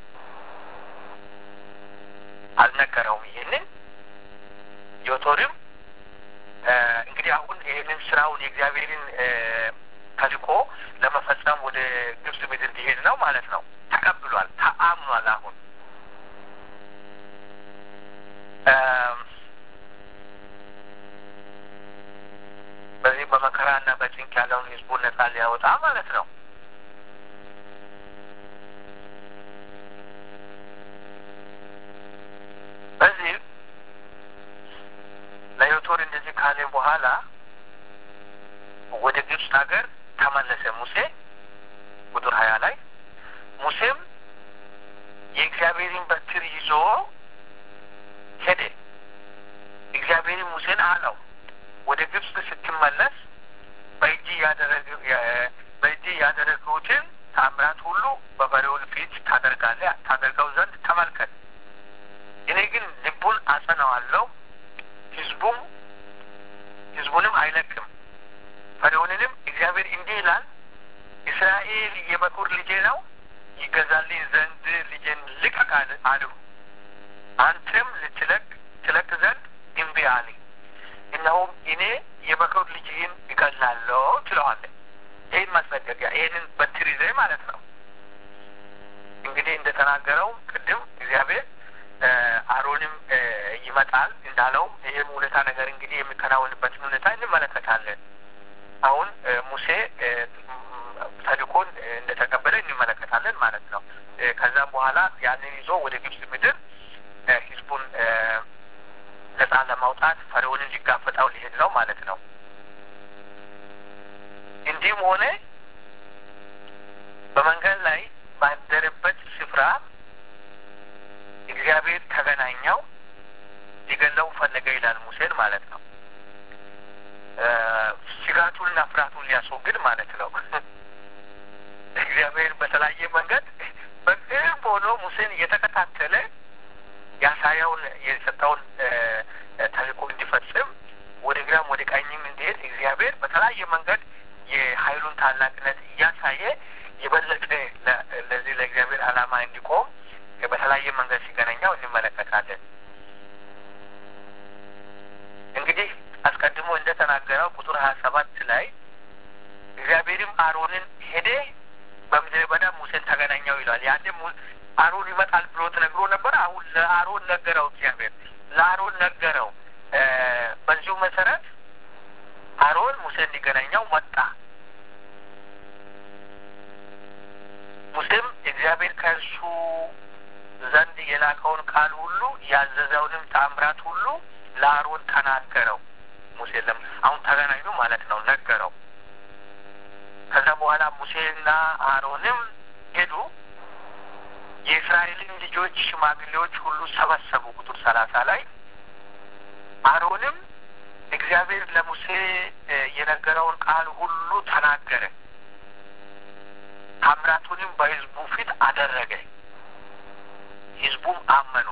አልነገረውም። ይህንን ዮቶርም እንግዲህ አሁን ይህንን ስራውን የእግዚአብሔርን ተልእኮ ለመፈጸም ወደ ግብጽ ምድር ሊሄድ ነው ማለት ነው። ተቀብሏል፣ ተአምኗል። አሁን በዚህ በመከራና በጭንቅ ያለውን ህዝቡን ነጻ ሊያወጣ ማለት ነው። በዚህ ለዮቶር እንደዚህ ካለ በኋላ ወደ ግብፅ ሀገር ተመለሰ ሙሴ ቁጥር ሀያ ላይ ሙሴም የእግዚአብሔርን በትር ይዞ ተአምራት ሁሉ በፈርዖን ፊት ታደርጋለህ ታደርገው ዘንድ ተመልከት። እኔ ግን ልቡን አጸናዋለሁ፣ ህዝቡም ህዝቡንም አይለቅም። ፈርዖንንም እግዚአብሔር እንዲህ ይላል፣ እስራኤል የበኩር ልጄ ነው፣ ይገዛልኝ ዘንድ ልጄን ልቀቅ አልሁ። አንተም ልትለቅ ትለቅ ዘንድ እምቢ አለኝ። እነሆም እኔ የበኩር ልጅህን እገላለሁ ትለዋለህ። ይህን ማስጠንቀቂያ ይህንን በትር ይዘህ ማለት ነው። እንግዲህ እንደተናገረው ቅድም እግዚአብሔር አሮንም ይመጣል እንዳለው ይህም ሁኔታ ነገር እንግዲህ የሚከናወንበትን ሁኔታ እንመለከታለን። አሁን ሙሴ ተልእኮን እንደተቀበለ እንመለከታለን ማለት ነው። ከዛም በኋላ ያንን ይዞ ወደ ግብጽ ምድር ህዝቡን ነጻ ለማውጣት ፈርዖንን ሊጋፈጣው ሊሄድ ነው ማለት ነው። እንዲህም ሆነ በመንገድ ላይ ባደረበት ስፍራ እግዚአብሔር ተገናኘው፣ ሊገለው ፈለገ ይላል ሙሴን ማለት ነው። ስጋቱንና ፍርሃቱን ሊያስወግድ ማለት ነው። እግዚአብሔር በተለያየ መንገድ በቅርብ ሆኖ ሙሴን እየተከታተለ ያሳያውን የሰጠውን ተልእኮ እንዲፈጽም ወደ ግራም ወደ ቀኝም እንዲሄድ እግዚአብሔር በተለያየ መንገድ የኃይሉን ታላቅነት እያሳየ የበለጠ ለዚህ ለእግዚአብሔር ዓላማ እንዲቆም በተለያየ መንገድ ሲገናኛው እንመለከታለን። እንግዲህ አስቀድሞ እንደተናገረው ቁጥር ሀያ ሰባት ላይ እግዚአብሔርም አሮንን ሄደ በምድረ በዳ ሙሴን ተገናኘው ይሏል። ያኔ አሮን ይመጣል ብሎ ተነግሮ ነበር። አሁን ለአሮን ነገረው እግዚአብሔር ለአሮን ነገረው። በዚሁ መሰረት አሮን ሙሴን ሊገናኘው መጣ። ሙሴም እግዚአብሔር ከእርሱ ዘንድ የላከውን ቃል ሁሉ ያዘዘውንም ተአምራት ሁሉ ለአሮን ተናገረው። ሙሴ ለም አሁን ተገናኙ ማለት ነው፣ ነገረው። ከዛ በኋላ ሙሴና አሮንም ሄዱ፣ የእስራኤልን ልጆች ሽማግሌዎች ሁሉ ሰበሰቡ። ቁጥር ሰላሳ ላይ አሮንም እግዚአብሔር ለሙሴ የነገረውን ቃል ሁሉ ተናገረ፣ ታምራቱንም በሕዝቡ ፊት አደረገ። ሕዝቡም አመኑ።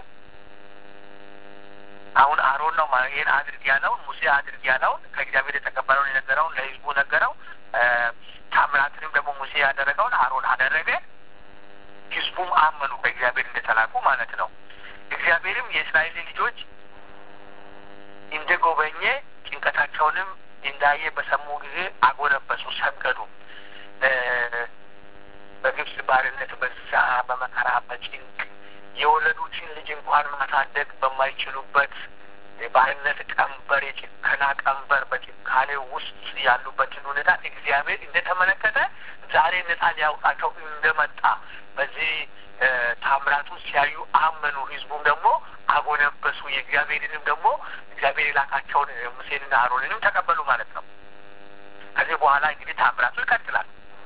አሁን አሮን ነው ይህን አድርግ ያለውን ሙሴ አድርግ ያለውን ከእግዚአብሔር የተቀበለውን የነገረውን ለሕዝቡ ነገረው። ታምራትንም ደግሞ ሙሴ ያደረገውን አሮን አደረገ። ሕዝቡም አመኑ በእግዚአብሔር እንደተላኩ ማለት ነው። እግዚአብሔርም የእስራኤል ልጆች እንደ ጎበኘ ጭንቀታቸውንም እንዳየ በሰሙ ጊዜ አጎነበሱ፣ ሰገዱ። በግብጽ ባርነት በዛ በመከራ በጭንቅ የወለዱትን ልጅ እንኳን ማሳደግ በማይችሉበት የባርነት ቀንበር፣ የጭከና ቀንበር በጭካኔ ውስጥ ያሉበትን ሁኔታ እግዚአብሔር እንደተመለከተ ዛሬ ነጻ ሊያውጣቸው እንደመጣ በዚህ ታምራቱ ሲያዩ አመኑ። ህዝቡም ደግሞ አጎነበሱ። የእግዚአብሔርንም ደግሞ እግዚአብሔር የላካቸውን ሙሴንና አሮንንም ተቀበሉ ማለት ነው። ከዚህ በኋላ እንግዲህ ታምራቱ ይቀጥላል።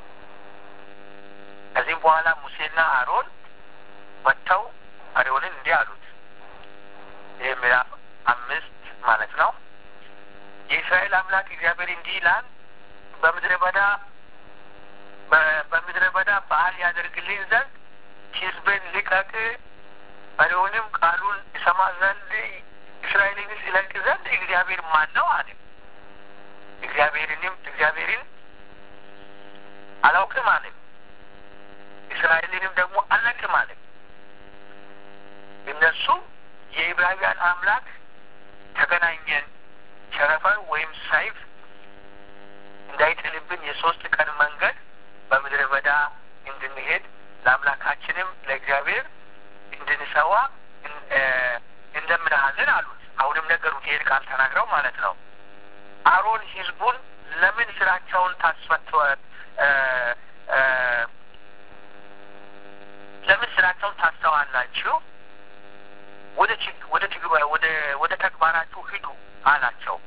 ከዚህም በኋላ ሙሴና አሮን መጥተው ፈርዖንን እንዲህ አሉት። ይህ ምዕራፍ አምስት ማለት ነው። የእስራኤል አምላክ እግዚአብሔር እንዲህ ይላል በምድረ በዳ በምድረ በዳ በዓል ያደርግልኝ ዘንድ ሕዝቤን ልቀቅ፣ ፈርዖንም ቃሉን ይሰማ ዘንድ እስራኤልንስ ይለቅ ዘንድ እግዚአብሔር ማን ነው አለ። እግዚአብሔርንም እግዚአብሔርን አላውቅም አለ። እስራኤልንም ደግሞ አልለቅም አለ። እነሱ የዕብራውያን አምላክ ተገናኘን፣ ቸረፈር ወይም ሰይፍ እንዳይጥልብን የሶስት ቀን መንገድ በምድረ በዳ እንድንሄድ ለአምላካችንም ለእግዚአብሔር እንድንሰዋ እንደምንሃለን አሉት። አሁንም ነገሩት። ይሄን ቃል ተናግረው ማለት ነው። አሮን ህዝቡን ለምን ስራቸውን ታስፈት ለምን ስራቸውን ታስተዋላችሁ? ወደ ወደ ወደ ወደ ተግባራችሁ ሂዱ አላቸው።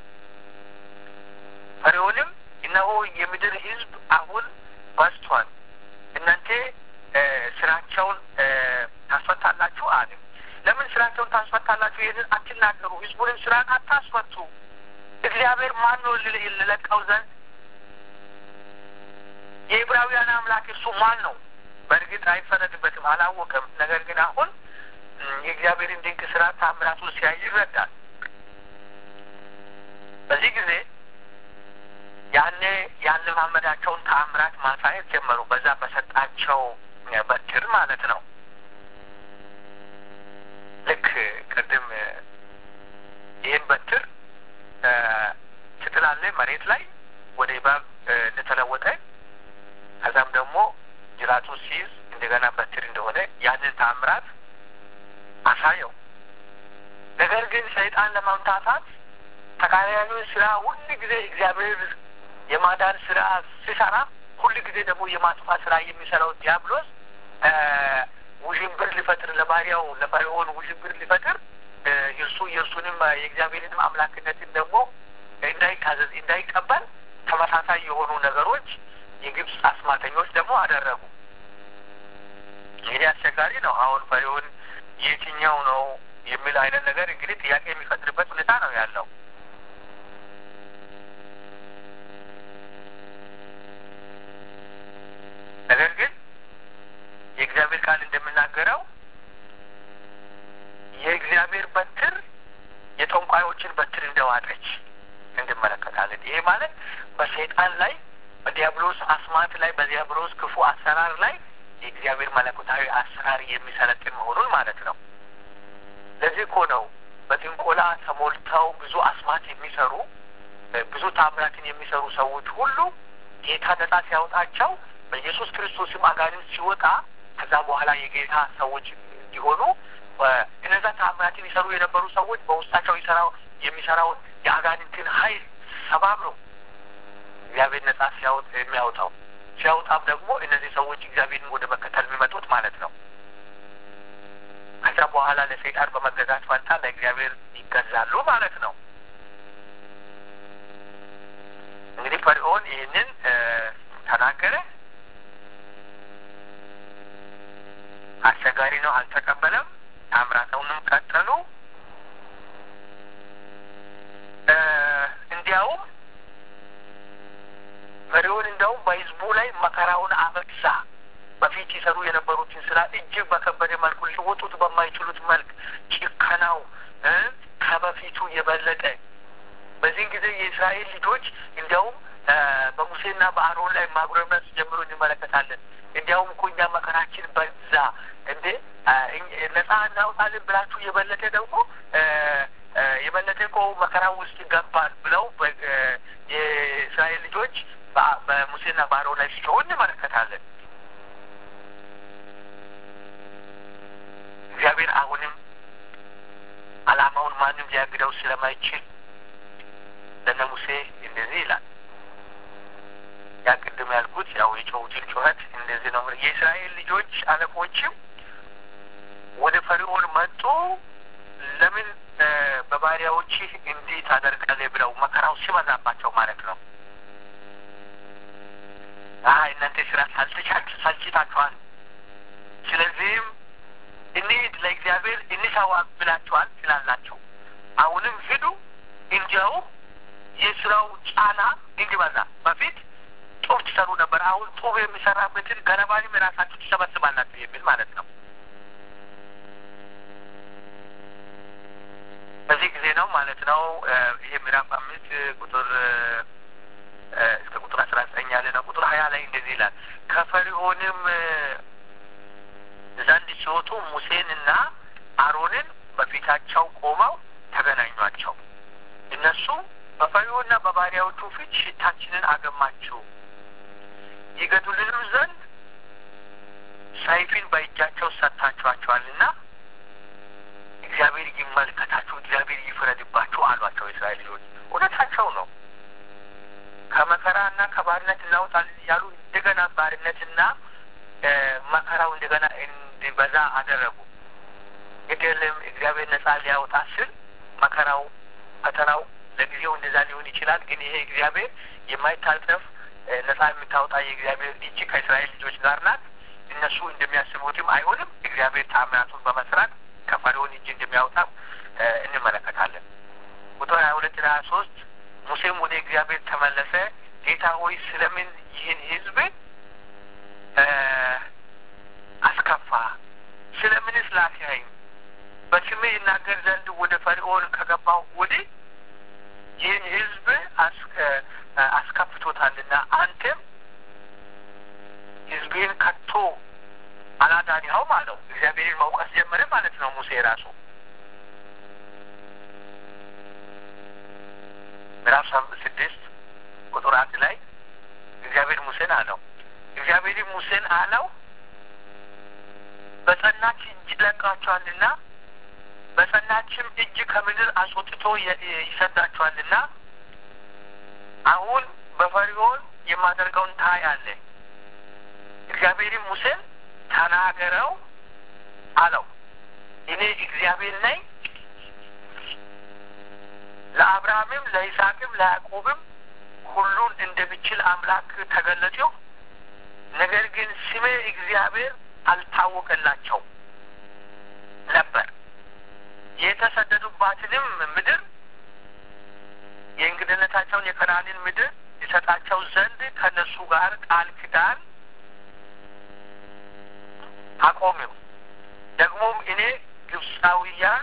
ፈርዖንም እነሆ የምድር ህዝብ አሁን በዝቷል፣ እናንተ ስራቸውን ታስፈታላችሁ አለ። ለምን ስራቸውን ታስፈታላችሁ? ይህንን አትናገሩ፣ ህዝቡንም ስራን አታስፈቱ። እግዚአብሔር ማን ነው ልለቀው ዘንድ? የዕብራውያን አምላክ እርሱ ማን ነው? በእርግጥ አይፈረድበትም፣ አላወቀም። ነገር ግን አሁን የእግዚአብሔርን ድንቅ ስራ ታምራቱን ሲያይ ይረዳል። በዚህ ጊዜ ያኔ ያለማመዳቸውን ተአምራት ማሳየት ጀመሩ። በዛ በሰጣቸው በትር ማለት ነው። ልክ ቅድም ይህን በትር ስትላለ መሬት ላይ ወደ እባብ እንደተለወጠ ከዛም ደግሞ ጅራቱን ሲይዝ እንደገና በትር እንደሆነ ያንን ተአምራት አሳየው። ነገር ግን ሰይጣን ለማምታታት ተቃራኒውን ስራ ሁል ጊዜ እግዚአብሔር የማዳን ስራ ሲሰራ ሁል ጊዜ ደግሞ የማጥፋት ስራ የሚሰራው ዲያብሎስ ውዥንብር ሊፈጥር ለባሪያው ለፈርዖን ውዥንብር ሊፈጥር የእርሱ የእርሱንም የእግዚአብሔርንም አምላክነትን ደግሞ እንዳይታዘዝ እንዳይቀበል ተመሳሳይ የሆኑ ነገሮች የግብፅ አስማተኞች ደግሞ አደረጉ። እንግዲህ አስቸጋሪ ነው። አሁን ፈርዖን የትኛው ነው የሚል አይነት ነገር እንግዲህ ጥያቄ የሚፈጥርበት ሁኔታ ነው ያለው። ነገር ግን የእግዚአብሔር ቃል እንደምናገረው የእግዚአብሔር በትር የጠንቋዮችን በትር እንደዋጠች እንመለከታለን። ይሄ ማለት በሰይጣን ላይ በዲያብሎስ አስማት ላይ በዲያብሎስ ክፉ አሰራር ላይ የእግዚአብሔር መለኮታዊ አሰራር የሚሰለጥን መሆኑን ማለት ነው። ለዚህ እኮ ነው በጥንቆላ ተሞልተው ብዙ አስማት የሚሰሩ ብዙ ታምራትን የሚሰሩ ሰዎች ሁሉ ጌታ ነጻ ሲያወጣቸው በኢየሱስ ክርስቶስም አጋንንት ሲወጣ ከዛ በኋላ የጌታ ሰዎች እንዲሆኑ እነዛ ታምራትን ይሰሩ የነበሩ ሰዎች በውስጣቸው ይሰራው የሚሰራውን የአጋንንትን ኃይል ሰባብሮ እግዚአብሔር ነጻ ሲያወጥ የሚያወጣው ሲያወጣም ደግሞ እነዚህ ሰዎች እግዚአብሔርን ወደ መከተል የሚመጡት ማለት ነው። ከዛ በኋላ ለሰይጣን በመገዛት ፈንታ ለእግዚአብሔር ይገዛሉ ማለት ነው። እንግዲህ ፈርዖን ይህንን ተናገረ። አስቸጋሪ ነው፣ አልተቀበለም። ታምራተውንም ቀጠሉ። እንዲያውም ፈርዖን እንዲያውም በሕዝቡ ላይ መከራውን አበዛ። በፊት ይሰሩ የነበሩትን ስራ እጅግ በከበደ መልኩ ሊወጡት በማይችሉት መልክ ጭከናው ከበፊቱ የበለጠ በዚህን ጊዜ የእስራኤል ልጆች እንዲያውም በሙሴና በአሮን ላይ ማጉረምረም ሲጀምሩ እንመለከታለን። እንዲያውም እኮ እኛ መከራችን በዛ እንዴ ነጻ እናውጣለን ብላችሁ የበለጠ ደግሞ የበለጠ እኮ መከራ ውስጥ ገባን ብለው የእስራኤል ልጆች በሙሴና በአሮን ላይ ሲጮሁ እንመለከታለን። እግዚአብሔር አሁንም ዓላማውን ማንም ሊያግደው ስለማይችል ለነ ሙሴ እንደዚህ ይላል። ያ ቅድም ያልኩት ያው የጮሁትን ጩኸት እንደዚህ ነው። የእስራኤል ልጆች አለቆችም ወደ ፈርዖን መጡ። ለምን በባሪያዎችህ እንዲህ ታደርጋለህ ብለው መከራው ሲበዛባቸው ማለት ነው። አይ እናንተ ስራ ሳልተቻችሁ ሳልችታችኋል። ስለዚህም እንሂድ ለእግዚአብሔር እንሰዋ ብላችኋል ስላላቸው አሁንም ሂዱ እንዲያው የስራው ጫና እንዲበዛ በፊት ጡብ ትሰሩ ነበር። አሁን ጡብ የሚሰራበትን ገለባንም የራሳችሁ ትሰበስባላችሁ የሚል ማለት ነው። በዚህ ጊዜ ነው ማለት ነው። ይሄ ምዕራፍ አምስት ቁጥር እስከ ቁጥር አስራ ዘጠኝ ያለ ነው። ቁጥር ሀያ ላይ እንደዚህ ይላል ከፈርዖንም ዘንድ ሲወጡ ሙሴንና አሮንን በፊታቸው ቆመው ተገናኟቸው። እነሱ በፈርዖንና በባሪያዎቹ ፊት ሽታችንን አገማችሁ፣ ይገድሉንም ዘንድ ሰይፍን በእጃቸው ሰጥታችኋቸዋልና እግዚአብሔር ይመልከታችሁ፣ እግዚአብሔር ይፍረድባችሁ አሏቸው። የእስራኤል ልጆች እውነታቸው ነው። ከመከራና ከባርነት እናውጣለን እያሉ እንደገና ባርነትና መከራው እንደገና እንዲበዛ አደረጉ። ግድልም እግዚአብሔር ነጻ ሊያወጣ ስል መከራው ፈተናው ለጊዜው እንደዛ ሊሆን ይችላል። ግን ይሄ እግዚአብሔር የማይታጠፍ ነጻ የምታወጣ የእግዚአብሔር እጅ ከእስራኤል ልጆች ጋር ናት። እነሱ እንደሚያስቡትም አይሆንም። እግዚአብሔር ታምራቱን በመስራት ከፈርዖን እጅ እንደሚያወጣ እንመለከታለን። ቁጥር ሀያ ሁለት ሀያ ሶስት ሙሴም ወደ እግዚአብሔር ተመለሰ። ጌታ ሆይ ስለምን ይህን ሕዝብ እናገር ዘንድ ወደ ፈርዖን ከገባሁ ወዲህ ይህን ሕዝብ አስከፍቶታልና አንተም ሕዝቤን ከቶ አላዳንኸውም አለው። እግዚአብሔርን መውቀስ ጀመረ ማለት ነው ሙሴ ራሱ ምዕራፍ ስድስት ቁጥር አንድ ላይ እግዚአብሔር ሙሴን አለው እግዚአብሔር ሙሴን አለው በጸናች እጅ ለቃቸዋልና በጸናችም እጅ ከምድር አስወጥቶ ይሰዳቸዋልና አሁን በፈርዖን የማደርገውን ታያለህ። እግዚአብሔርም ሙሴን ተናገረው አለው እኔ እግዚአብሔር ነኝ ለአብርሃምም ለይስሐቅም ለያዕቆብም ሁሉን እንደሚችል አምላክ ተገለጠው። ነገር ግን ስሜ እግዚአብሔር አልታወቀላቸው ነበር። የተሰደዱባትንም ምድር የእንግድነታቸውን የከናንን ምድር ይሰጣቸው ዘንድ ከነሱ ጋር ቃል ኪዳን አቆሚው። ደግሞም እኔ ግብፃውያን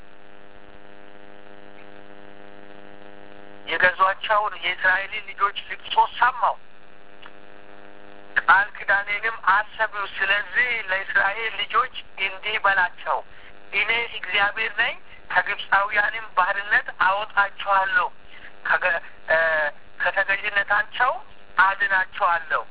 የገዟቸውን የእስራኤልን ልጆች ልቅሶ ሰማው፣ ቃል ኪዳኔንም አሰብው። ስለዚህ ለእስራኤል ልጆች እንዲህ በላቸው፣ እኔ እግዚአብሔር ነኝ፣ ከግብፃውያንም ባርነት አወጣቸዋለሁ፣ ከተገዥነታቸው አድናቸዋለሁ።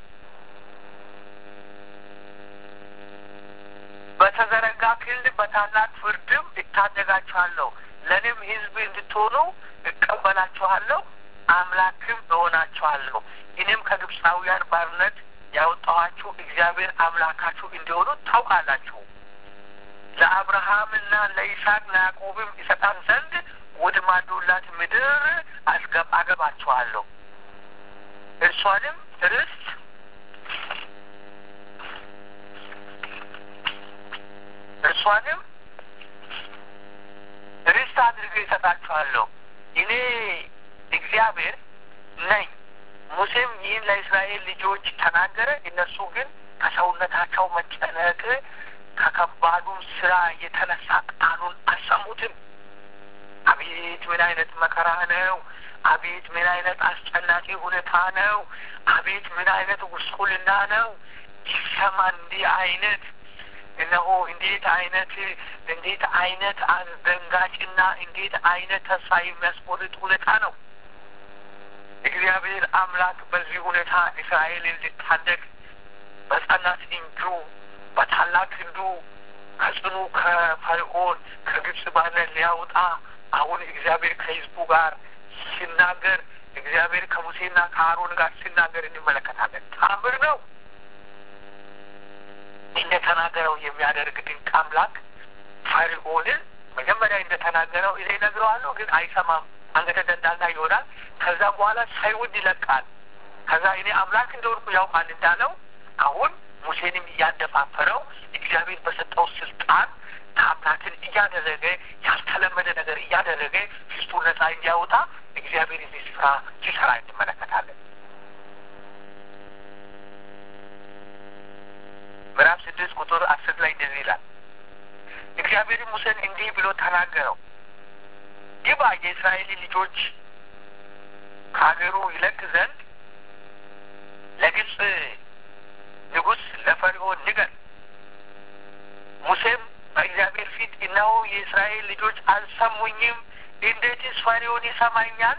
በተዘረጋ ክንድ በታላቅ ፍርድም እታደጋችኋለሁ። ለእኔም ሕዝብ እንድትሆኑ እቀበላችኋለሁ፣ አምላክም እሆናችኋለሁ። እኔም ከግብፃውያን ባርነት ያወጣኋችሁ እግዚአብሔር አምላካችሁ እንዲሆኑ ታውቃላችሁ። ለአብርሃምና ለይስሐቅ ለያዕቆብም ይሰጣን ዘንድ ወደ ማዶላት ምድር አስገብ አገባችኋለሁ እርሷንም ርስት እርሷንም ርስት አድርገ ይሰጣችኋለሁ። እኔ እግዚአብሔር ነኝ። ሙሴም ይህን ለእስራኤል ልጆች ተናገረ። እነሱ ግን ከሰውነታቸው መጨነቅ ከከባዱም ስራ የተነሳ ቃሉን አልሰሙትም። አቤት ምን አይነት መከራ ነው! አቤት ምን አይነት አስጨናቂ ሁኔታ ነው! አቤት ምን አይነት ጉስቁልና ነው! ይሰማ እንዲህ አይነት እነሆ እንዴት አይነት እንዴት አይነት አስደንጋጭና እንዴት አይነት ተስፋ የሚያስቆርጥ ሁኔታ ነው። እግዚአብሔር አምላክ በዚህ ሁኔታ እስራኤልን ሊታደግ በጸናት እጁ በታላቅ ክንዱ ከጽኑ ከፈርዖን ከግብጽ ባርነት ሊያወጣ አሁን እግዚአብሔር ከሕዝቡ ጋር ሲናገር እግዚአብሔር ከሙሴና ከአሮን ጋር ሲናገር እንመለከታለን። ታምር ነው። እንደተናገረው የሚያደርግ ድንቅ አምላክ ፈርዖንን መጀመሪያ እንደተናገረው እኔ እነግረዋለሁ፣ ግን አይሰማም፣ አንገተ ደንዳና ይሆናል። ከዛ በኋላ ሳይወድ ይለቃል። ከዛ እኔ አምላክ እንደሆንኩ ያውቃል እንዳለው አሁን ሙሴንም እያደፋፈረው እግዚአብሔር በሰጠው ስልጣን ታምራትን እያደረገ ያልተለመደ ነገር እያደረገ ሕዝቡ ነጻ እንዲያወጣ እግዚአብሔር እዚህ ስፍራ ሲሰራ እንመለከታለን። ምዕራፍ ስድስት ቁጥር አስር ላይ እንደዚህ ይላል። እግዚአብሔር ሙሴን እንዲህ ብሎ ተናገረው፣ ግባ የእስራኤል ልጆች ከሀገሩ ይለቅ ዘንድ ለግብፅ ንጉሥ ለፈርዖን ንገር። ሙሴም በእግዚአብሔር ፊት እነሆ የእስራኤል ልጆች አልሰሙኝም፣ እንዴትስ ፈርዖን ይሰማኛል?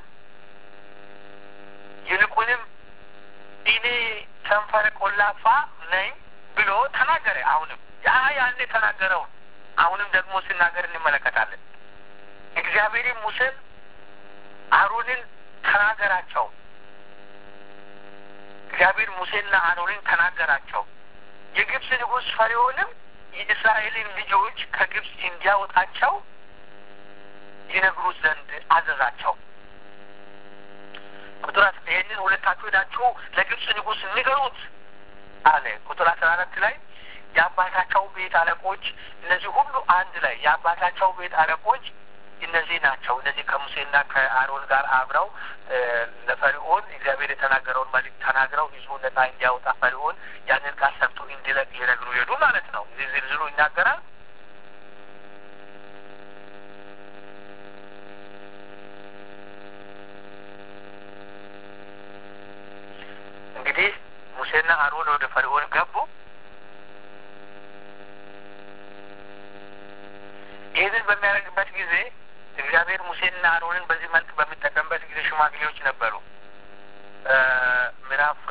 ይልቁንም እኔ ከንፈረ ቆላፋ ነኝ ብሎ ተናገረ። አሁንም ያ ያን የተናገረውን አሁንም ደግሞ ሲናገር እንመለከታለን። እግዚአብሔርም ሙሴን አሮንን ተናገራቸው። እግዚአብሔር ሙሴና አሮንን ተናገራቸው። የግብፅ ንጉሥ ፈርዖንም የእስራኤልን ልጆች ከግብፅ እንዲያወጣቸው ይነግሩት ዘንድ አዘዛቸው። ቁጥር ይህንን ሁለታችሁ ሄዳችሁ ለግብፅ ንጉሥ ንገሩት አለ። ቁጥር አስራ አራት ላይ የአባታቸው ቤት አለቆች እነዚህ ሁሉ አንድ ላይ የአባታቸው ቤት አለቆች እነዚህ ናቸው። እነዚህ ከሙሴና ከአሮን ጋር አብረው ለፈርዖን እግዚአብሔር የተናገረውን መልዕክት ተናግረው ሕዝቡ ነጻ እንዲያወጣ ፈርዖን ያንን ቃል ሰምቶ እንዲለቅ ሊነግሩ ሄዱ ማለት ነው። እዚህ ዝርዝሩ ይናገራል። ሙሴና አሮን ወደ ፈርዖን ገቡ። ይህንን በሚያደርግበት ጊዜ እግዚአብሔር ሙሴንና አሮንን በዚህ መልክ በሚጠቀምበት ጊዜ ሽማግሌዎች ነበሩ። ምዕራፍ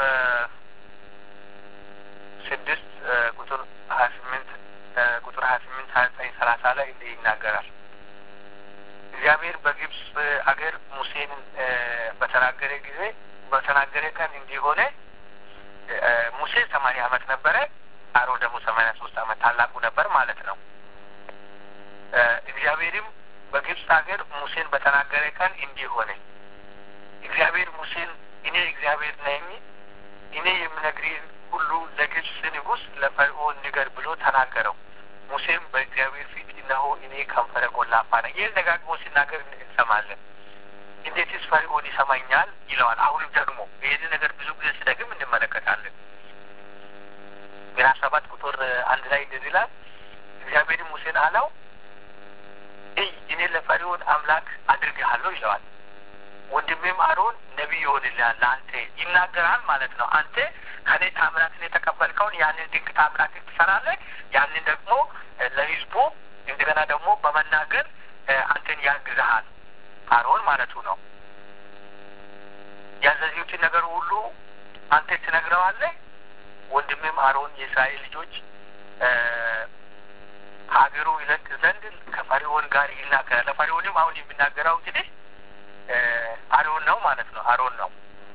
ስድስት ቁጥር ሀያ ስምንት ቁጥር ሀያ ስምንት ሀያ ዘጠኝ ሰላሳ ላይ እንዲህ ይናገራል። እግዚአብሔር በግብፅ አገር ሙሴን በተናገረ ጊዜ በተናገረ ቀን እንዲሆነ ሙሴ ሰማንያ ዓመት ነበረ። አሮን ደግሞ ሰማንያ ሶስት ዓመት ታላቁ ነበር ማለት ነው። እግዚአብሔርም በግብፅ ሀገር ሙሴን በተናገረ ቀን እንዲህ ሆነ። እግዚአብሔር ሙሴን እኔ እግዚአብሔር ነኝ፣ እኔ የምነግርህን ሁሉ ለግብፅ ንጉሥ ለፈርዖን ንገር ብሎ ተናገረው። ሙሴም በእግዚአብሔር ፊት እነሆ እኔ ከንፈረ ጎላፋ ነኝ። ይህን ደጋግሞ ሲናገር እንሰማለን። እንዴትስ ፈርዖን ይሰማኛል ይለዋል። አሁንም ደግሞ ይህን ነገር ብዙ ጊዜ ሲደግም እንመለከታለን። ምዕራፍ ሰባት ቁጥር አንድ ላይ እንደዚህ ይላል። እግዚአብሔርም ሙሴን አለው እይ እኔ ለፈርዖን አምላክ አድርግሃለሁ ይለዋል። ወንድሜም አሮን ነቢይ ይሆንልሃል፣ ለአንተ ይናገራል ማለት ነው። አንተ ከኔ ታምራትን የተቀበልከውን ያንን ድንቅ ታምራትን ትሰራለህ። ያንን ደግሞ ለሕዝቡ እንደገና ደግሞ በመናገር አንተን ያግዝሃል። አሮን ማለቱ ነው። ያዘዙትን ነገር ሁሉ አንተ ትነግረዋለህ። ወንድሜም አሮን የእስራኤል ልጆች ከሀገሩ ይለቅ ዘንድ ከፈርዖን ጋር ይናገራል። ለፈርዖንም አሁን የሚናገረው እንግዲህ አሮን ነው ማለት ነው። አሮን ነው።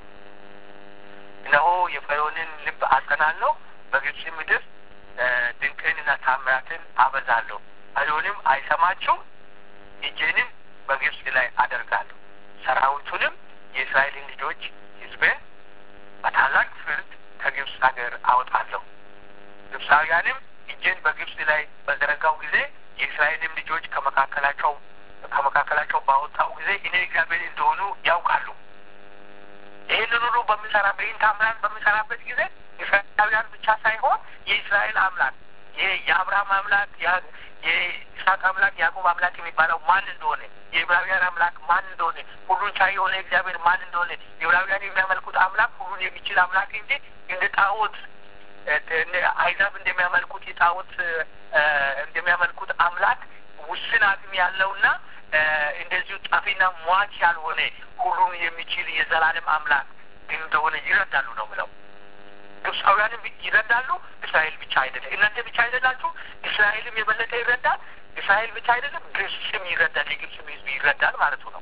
እነሆ የፈርዖንን ልብ አጸናለሁ፣ በግብፅ ምድር ድንቅንና ታምራትን አበዛለሁ። ፈርዖንም አይሰማችሁም፣ እጄንም በግብፅ ላይ አደርጋለሁ፣ ሰራዊቱንም የእስራኤልን ልጆች ሕዝቤን በታላቅ ፍርድ ከግብፅ ሀገር አወጣለሁ። ግብፃውያንም እጄን በግብፅ ላይ በዘረጋው ጊዜ የእስራኤልም ልጆች ከመካከላቸው ከመካከላቸው ባወጣው ጊዜ እኔ እግዚአብሔር እንደሆኑ ያውቃሉ። ይህንን ሁሉ በምሰራ በይህን ታምራት በምሰራበት ጊዜ እስራኤላውያን ብቻ ሳይሆን የእስራኤል አምላክ ይሄ የአብርሃም አምላክ የይስሐቅ አምላክ የያዕቆብ አምላክ የሚባለው ማን እንደሆነ የዕብራውያን አምላክ ማን እንደሆነ ሁሉን ቻይ የሆነ እግዚአብሔር ማን እንደሆነ የዕብራውያን የሚያመልኩት አምላክ ሁሉን የሚችል አምላክ እንጂ እንደ ጣዖት አይዛብ እንደሚያመልኩት የጣዖት እንደሚያመልኩት አምላክ ውስን አቅም ያለውና እንደዚሁ ጠፊና ሟች ያልሆነ ሁሉን የሚችል የዘላለም አምላክ እንደሆነ ይረዳሉ ነው ብለው ግብፃውያንም ይረዳሉ። እስራኤል ብቻ አይደለም። እናንተ ብቻ አይደላችሁ። እስራኤልም የበለጠ ይረዳል። እስራኤል ብቻ አይደለም፣ ግብፅም ይረዳል። የግብፅም ሕዝብ ይረዳል ማለቱ ነው።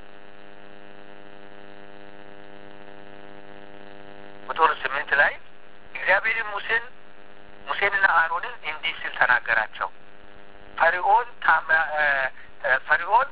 ቁጥር ስምንት ላይ እግዚአብሔርም ሙሴን ሙሴንና አሮንን እንዲህ ሲል ተናገራቸው። ፈርዖን ፈርዖን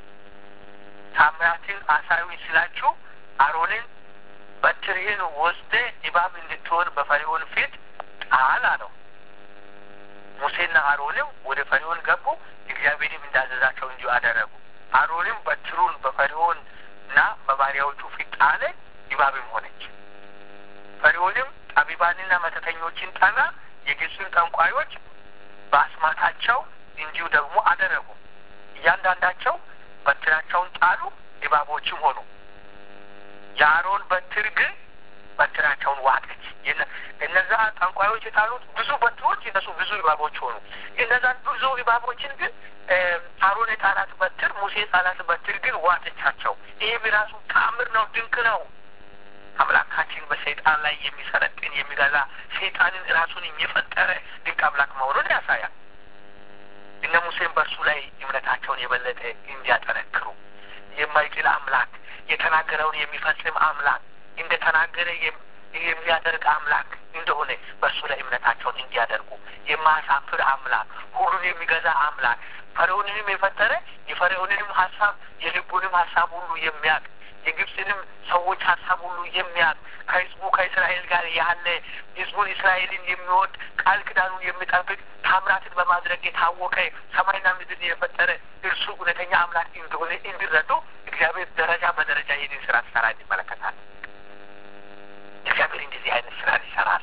ታምራትን አሳዩኝ ስላችሁ አሮንን በትርህን ወስደ እባብ እንድትሆን በፈርዖን ፊት ጣል አለው። ሙሴና አሮንም ወደ ፈርዖን ገቡ፣ እግዚአብሔርም እንዳዘዛቸው እንዲሁ አደረጉ። አሮንም በትሩን በፈርዖን እና በባሪያዎቹ ፊት ጣለ፣ እባብም ሆነች። ፈርዖንም ጠቢባንና መተተኞችን ጠራ፣ የግብፅን ጠንቋዮች በአስማታቸው እንዲሁ ደግሞ አደረጉ። እያንዳንዳቸው በትራቸውን ጣሉ፣ እባቦችም ሆኑ። የአሮን በትር ግን በትራቸውን ዋጠች። እነዛ ጠንቋዮች የጣሉት ብዙ በትሮች እነሱ ብዙ እባቦች ሆኑ። እነዛ ብዙ እባቦችን ግን አሮን የጣላት በትር ሙሴ የጣላት በትር ግን ዋጠቻቸው። ይህም የራሱ ተአምር ነው፣ ድንቅ ነው። አምላካችን በሰይጣን ላይ የሚሰለጥን የሚገዛ ሰይጣንን ራሱን የፈጠረ ድንቅ አምላክ መሆኑን ያሳያል። እነ ሙሴም በእርሱ ላይ እምነታቸውን የበለጠ እንዲያጠነክሩ የማይጥል አምላክ የተናገረውን የሚፈጽም አምላክ እንደ ተናገረ የሚያደርግ አምላክ እንደሆነ በእርሱ ላይ እምነታቸውን እንዲያደርጉ የማያሳፍር አምላክ፣ ሁሉን የሚገዛ አምላክ ፈርዖንንም የፈጠረ የፈርዖንንም ሀሳብ የልቡንም ሀሳብ ሁሉ የሚያውቅ የግብፅንም ሰዎች ሀሳብ ሁሉ የሚያውቅ ከህዝቡ ከእስራኤል ጋር ያለ ህዝቡን እስራኤልን የሚወድ ቃል ኪዳኑን የሚጠብቅ ታምራትን በማድረግ የታወቀ ሰማይና ምድርን የፈጠረ እርሱ እውነተኛ አምላክ እንደሆነ እንዲረዱ እግዚአብሔር ደረጃ በደረጃ ይህንን ስራ ሲሰራ እንመለከታል። እግዚአብሔር እንደዚህ አይነት ስራን ይሰራል።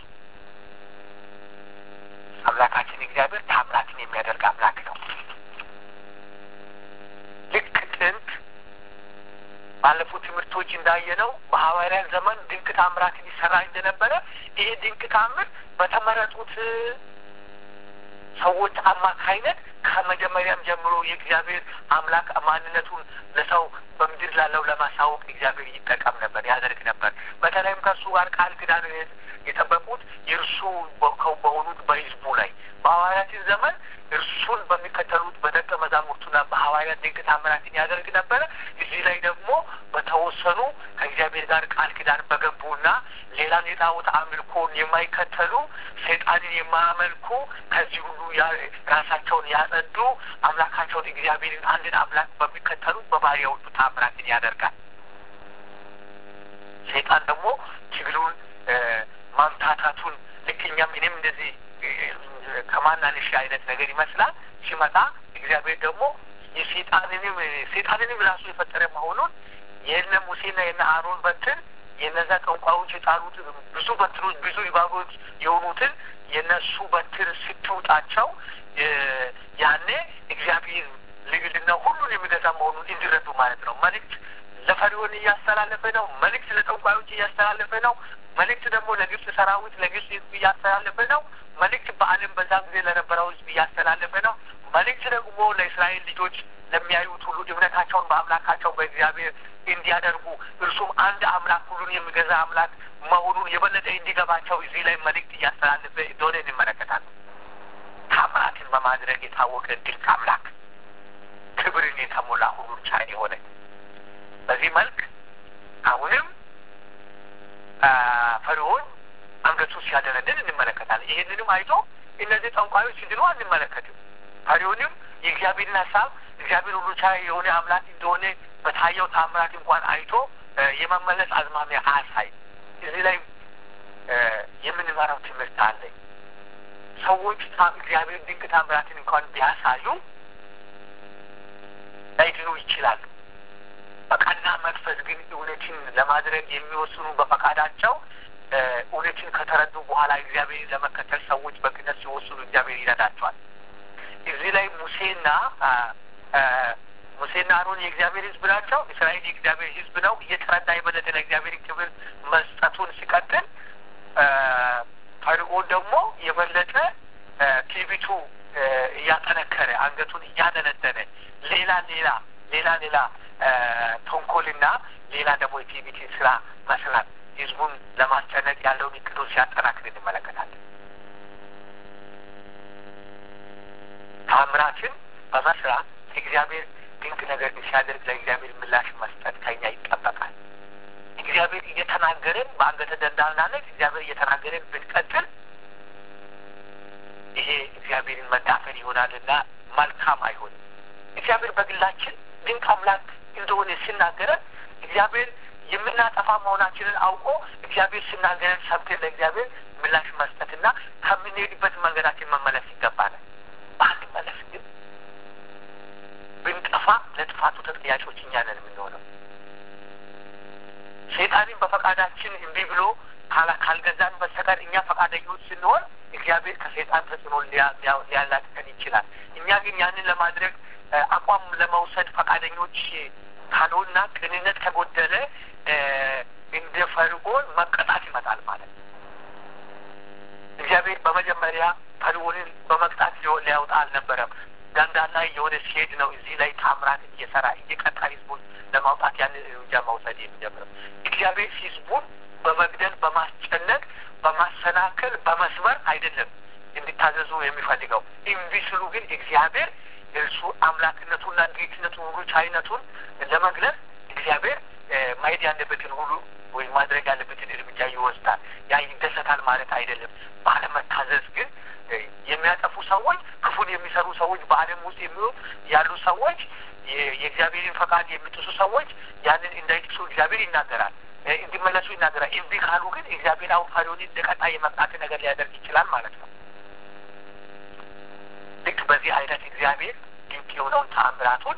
አምላካችን እግዚአብሔር ታምራትን የሚያደርግ አምላክ ነው። ልክ ጥንት ባለፉት ትምህርቶች እንዳየነው በሐዋርያት ዘመን ድንቅ ታምራትን ይሰራ እንደነበረ ይሄ ድንቅ ታምር በተመረጡት ሰዎች አማካይነት ከመጀመሪያም ጀምሮ የእግዚአብሔር አምላክ ማንነቱን ለሰው በምድር ላለው ለማሳወቅ እግዚአብሔር ይጠቀም ነበር፣ ያደርግ ነበር። በተለይም ከእርሱ ጋር ቃል ኪዳን የጠበቁት የእርሱ በሆኑት በሕዝቡ ላይ በሐዋርያትን ዘመን እርሱን በሚከተሉት በደቀ መዛሙርቱና በሐዋርያት ድንቅ ታምራትን ያደርግ ነበረ። እዚህ ላይ ደግሞ በተወሰኑ ከእግዚአብሔር ጋር ቃል ኪዳን በገቡና ሌላን የጣዖት አምልኮን የማይከተሉ ሰይጣንን የማያመልኩ ከዚህ ሁሉ ራሳቸውን ያጸዱ አምላካቸውን እግዚአብሔርን አንድን አምላክ በሚከተሉ በባሪያዎቹ ታምራትን ያደርጋል። ሰይጣን ደግሞ ትግሉን ማምታታቱን ልክ እኛም እኔም እንደዚህ ከማናንሽ አይነት ነገር ይመስላል ሲመጣ እግዚአብሔር ደግሞ የሴጣንንም ሴጣንንም ራሱ የፈጠረ መሆኑን የነ ሙሴና የነ አሮን በትር የነዛ ጠንቋዮች የጣሉት ብዙ በትሮች ብዙ እባቦች የሆኑትን የነሱ በትር ስትውጣቸው ያኔ እግዚአብሔር ልዕልና ሁሉን የሚገዛ መሆኑን እንዲረዱ ማለት ነው። መልእክት ለፈሪዖን እያስተላለፈ ነው። መልእክት ለጠንቋዮች እያስተላለፈ ነው። መልእክት ደግሞ ለግብጽ ሰራዊት ለግብጽ ሕዝብ እያስተላለፈ ነው። መልእክት በዓለም በዛ ጊዜ ለነበረው ሕዝብ እያስተላለፈ ነው። መልእክት ደግሞ ለእስራኤል ልጆች ለሚያዩት ሁሉ እምነታቸውን በአምላካቸው በእግዚአብሔር እንዲያደርጉ እርሱም አንድ አምላክ ሁሉን የሚገዛ አምላክ መሆኑን የበለጠ እንዲገባቸው እዚህ ላይ መልእክት እያስተላለፈ እንደሆነ እንመለከታለን። ታምራትን በማድረግ የታወቀ ድንቅ አምላክ፣ ክብርን የተሞላ ሁሉን ቻይ የሆነ በዚህ መልክ አሁንም ፈርዖን አንገቱ ሲያደነድን እንመለከታለን። ይህንንም አይቶ እነዚህ ጠንቋዮች ሲድኑ አንመለከትም። ፈርዖንም የእግዚአብሔርን ሀሳብ እግዚአብሔር ሁሉ ቻይ የሆነ አምላክ እንደሆነ በታየው ታምራት እንኳን አይቶ የመመለስ አዝማሚያ አያሳይ። እዚህ ላይ የምንመራው ትምህርት አለ። ሰዎች እግዚአብሔር ድንቅ ታምራትን እንኳን ቢያሳዩ ላይድኑ ይችላሉ። በቀና መንፈስ ግን እውነትን ለማድረግ የሚወስኑ በፈቃዳቸው እውነትን ከተረዱ በኋላ እግዚአብሔርን ለመከተል ሰዎች በቅነት ሲወስኑ እግዚአብሔር ይረዳቸዋል። እዚህ ላይ ሙሴና ሙሴና አሮን የእግዚአብሔር ሕዝብ ናቸው። እስራኤል የእግዚአብሔር ሕዝብ ነው። እየተረዳ የበለጠ ለእግዚአብሔር ክብር መስጠቱን ሲቀጥል፣ ፈርዖን ደግሞ የበለጠ ትዕቢቱ እያጠነከረ አንገቱን እያደነደነ ሌላ ሌላ ሌላ ሌላ ተንኮልና ሌላ ደግሞ የትዕቢትን ስራ መስራት ህዝቡን ለማስጨነቅ ያለውን እቅዶ ሲያጠናክር እንመለከታለን። ታምራትን በመስራት እግዚአብሔር ድንቅ ነገር ሲያደርግ ለእግዚአብሔር ምላሽ መስጠት ከኛ ይጠበቃል። እግዚአብሔር እየተናገረን በአንገተ ደንዳናነት እግዚአብሔር እየተናገረን ብንቀጥል ይሄ እግዚአብሔርን መዳፈን ይሆናልና መልካም አይሆንም። እግዚአብሔር በግላችን ድንቅ አምላክ እንደሆነ ሲናገረን እግዚአብሔር የምናጠፋ መሆናችንን አውቆ እግዚአብሔር ሲናገረን ሰምተን ለእግዚአብሔር ምላሽ መስጠትና ከምንሄድበት መንገዳችን መመለስ ይገባናል። ባንመለስ ግን ብንጠፋ ለጥፋቱ ተጠያቂዎች እኛ ነን የምንሆነው። ሰይጣንን በፈቃዳችን እምቢ ብሎ ካልገዛን በስተቀር እኛ ፈቃደኞች ስንሆን እግዚአብሔር ከሰይጣን ተጽዕኖ ሊያላቅቀን ይችላል። እኛ ግን ያንን ለማድረግ አቋም ለመውሰድ ፈቃደኞች ካልሆንና ቅንነት ከጎደለ እንደ ፈርዖን መቀጣት ይመጣል ማለት ነው። እግዚአብሔር በመጀመሪያ ፈርዖንን በመቅጣት ሊያወጣ አልነበረም። ዳንዳና የሆነ ሲሄድ ነው እዚህ ላይ ታምራትን እየሰራ እየቀጣ ህዝቡን ለማውጣት ያን እርምጃ መውሰድ የሚጀምረው። እግዚአብሔር ህዝቡን በመግደል በማስጨነቅ፣ በማሰናከል፣ በመስበር አይደለም እንዲታዘዙ የሚፈልገው። እምቢ ስሉ ግን እግዚአብሔር እርሱ አምላክነቱና ጌትነቱን ሁሉ ቻይነቱን ለመግለጽ እግዚአብሔር ማየት ያለበትን ሁሉ ወይም ማድረግ ያለበትን እርምጃ ይወስዳል። ያ ይደሰታል ማለት አይደለም። ባለመታዘዝ ግን የሚያጠፉ ሰዎች፣ ክፉን የሚሰሩ ሰዎች፣ በዓለም ውስጥ የሚሆ ያሉ ሰዎች፣ የእግዚአብሔርን ፈቃድ የሚጥሱ ሰዎች ያንን እንዳይጥሱ እግዚአብሔር ይናገራል፣ እንዲመለሱ ይናገራል። እምቢ ካሉ ግን እግዚአብሔር አሁን ፈርዖንን እንደ ቀጣይ የመቅጣት ነገር ሊያደርግ ይችላል ማለት ነው። ልክ በዚህ አይነት እግዚአብሔር ድንቅ የሆነውን ተአምራቱን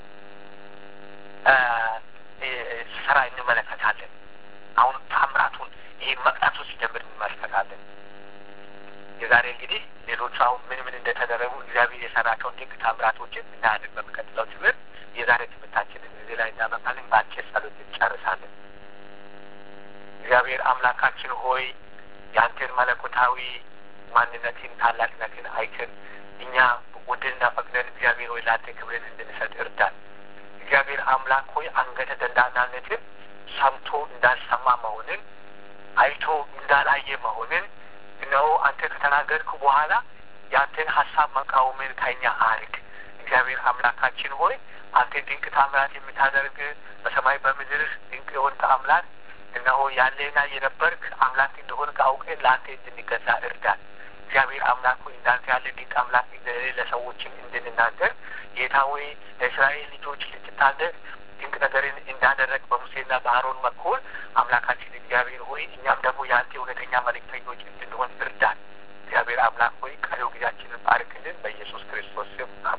ስራ እንመለከታለን። አሁን ተአምራቱን ይህ መቅጣቱ ሲጀምር እንመለከታለን። የዛሬ እንግዲህ ሌሎቹ አሁን ምን ምን እንደተደረጉ እግዚአብሔር የሰራቸውን ድንቅ ታምራቶችን እናያለን። በሚቀጥለው ትምህርት የዛሬ ትምህርታችንን እዚህ ላይ እናበቃለን። በአጭር ጸሎት እንጨርሳለን። እግዚአብሔር አምላካችን ሆይ የአንተን መለኮታዊ ማንነትን ታላቅነትን አይተን እኛ ወደንና ፈቅደን እግዚአብሔር ሆይ ለአንተ ክብርን እንድንሰጥ እርዳን። እግዚአብሔር አምላክ ሆይ አንገተ ደንዳናነትን ሰምቶ እንዳልሰማ መሆንን አይቶ እንዳላየ መሆንን እነሆ አንተ ከተናገርክ በኋላ የአንተን ሀሳብ መቃወምን ከኛ አርቅ። እግዚአብሔር አምላካችን ሆይ አንተ ድንቅ ታምራት የምታደርግ በሰማይ በምድር ድንቅ የሆንክ አምላክ እነሆ ያለና የነበርክ አምላክ እንደሆንክ አውቀን ለአንተ እንድንገዛ እርዳን። እግዚአብሔር አምላክ ሆይ እንዳንተ ያለ ድንቅ አምላክ እንደሌለ ለሰዎችም እንድንናገር ጌታ ሆይ ለእስራኤል ልጆች ልትታደግ ድንቅ ነገርን እንዳደረግ በሙሴና በአሮን በኩል አምላካችን እግዚአብሔር ሆይ እኛም ደግሞ የአንተ እውነተኛ መልእክተኞች እንድንሆን እርዳን። እግዚአብሔር አምላክ ሆይ ቀሪው ጊዜያችንን ባርክልን። በኢየሱስ ክርስቶስ ስም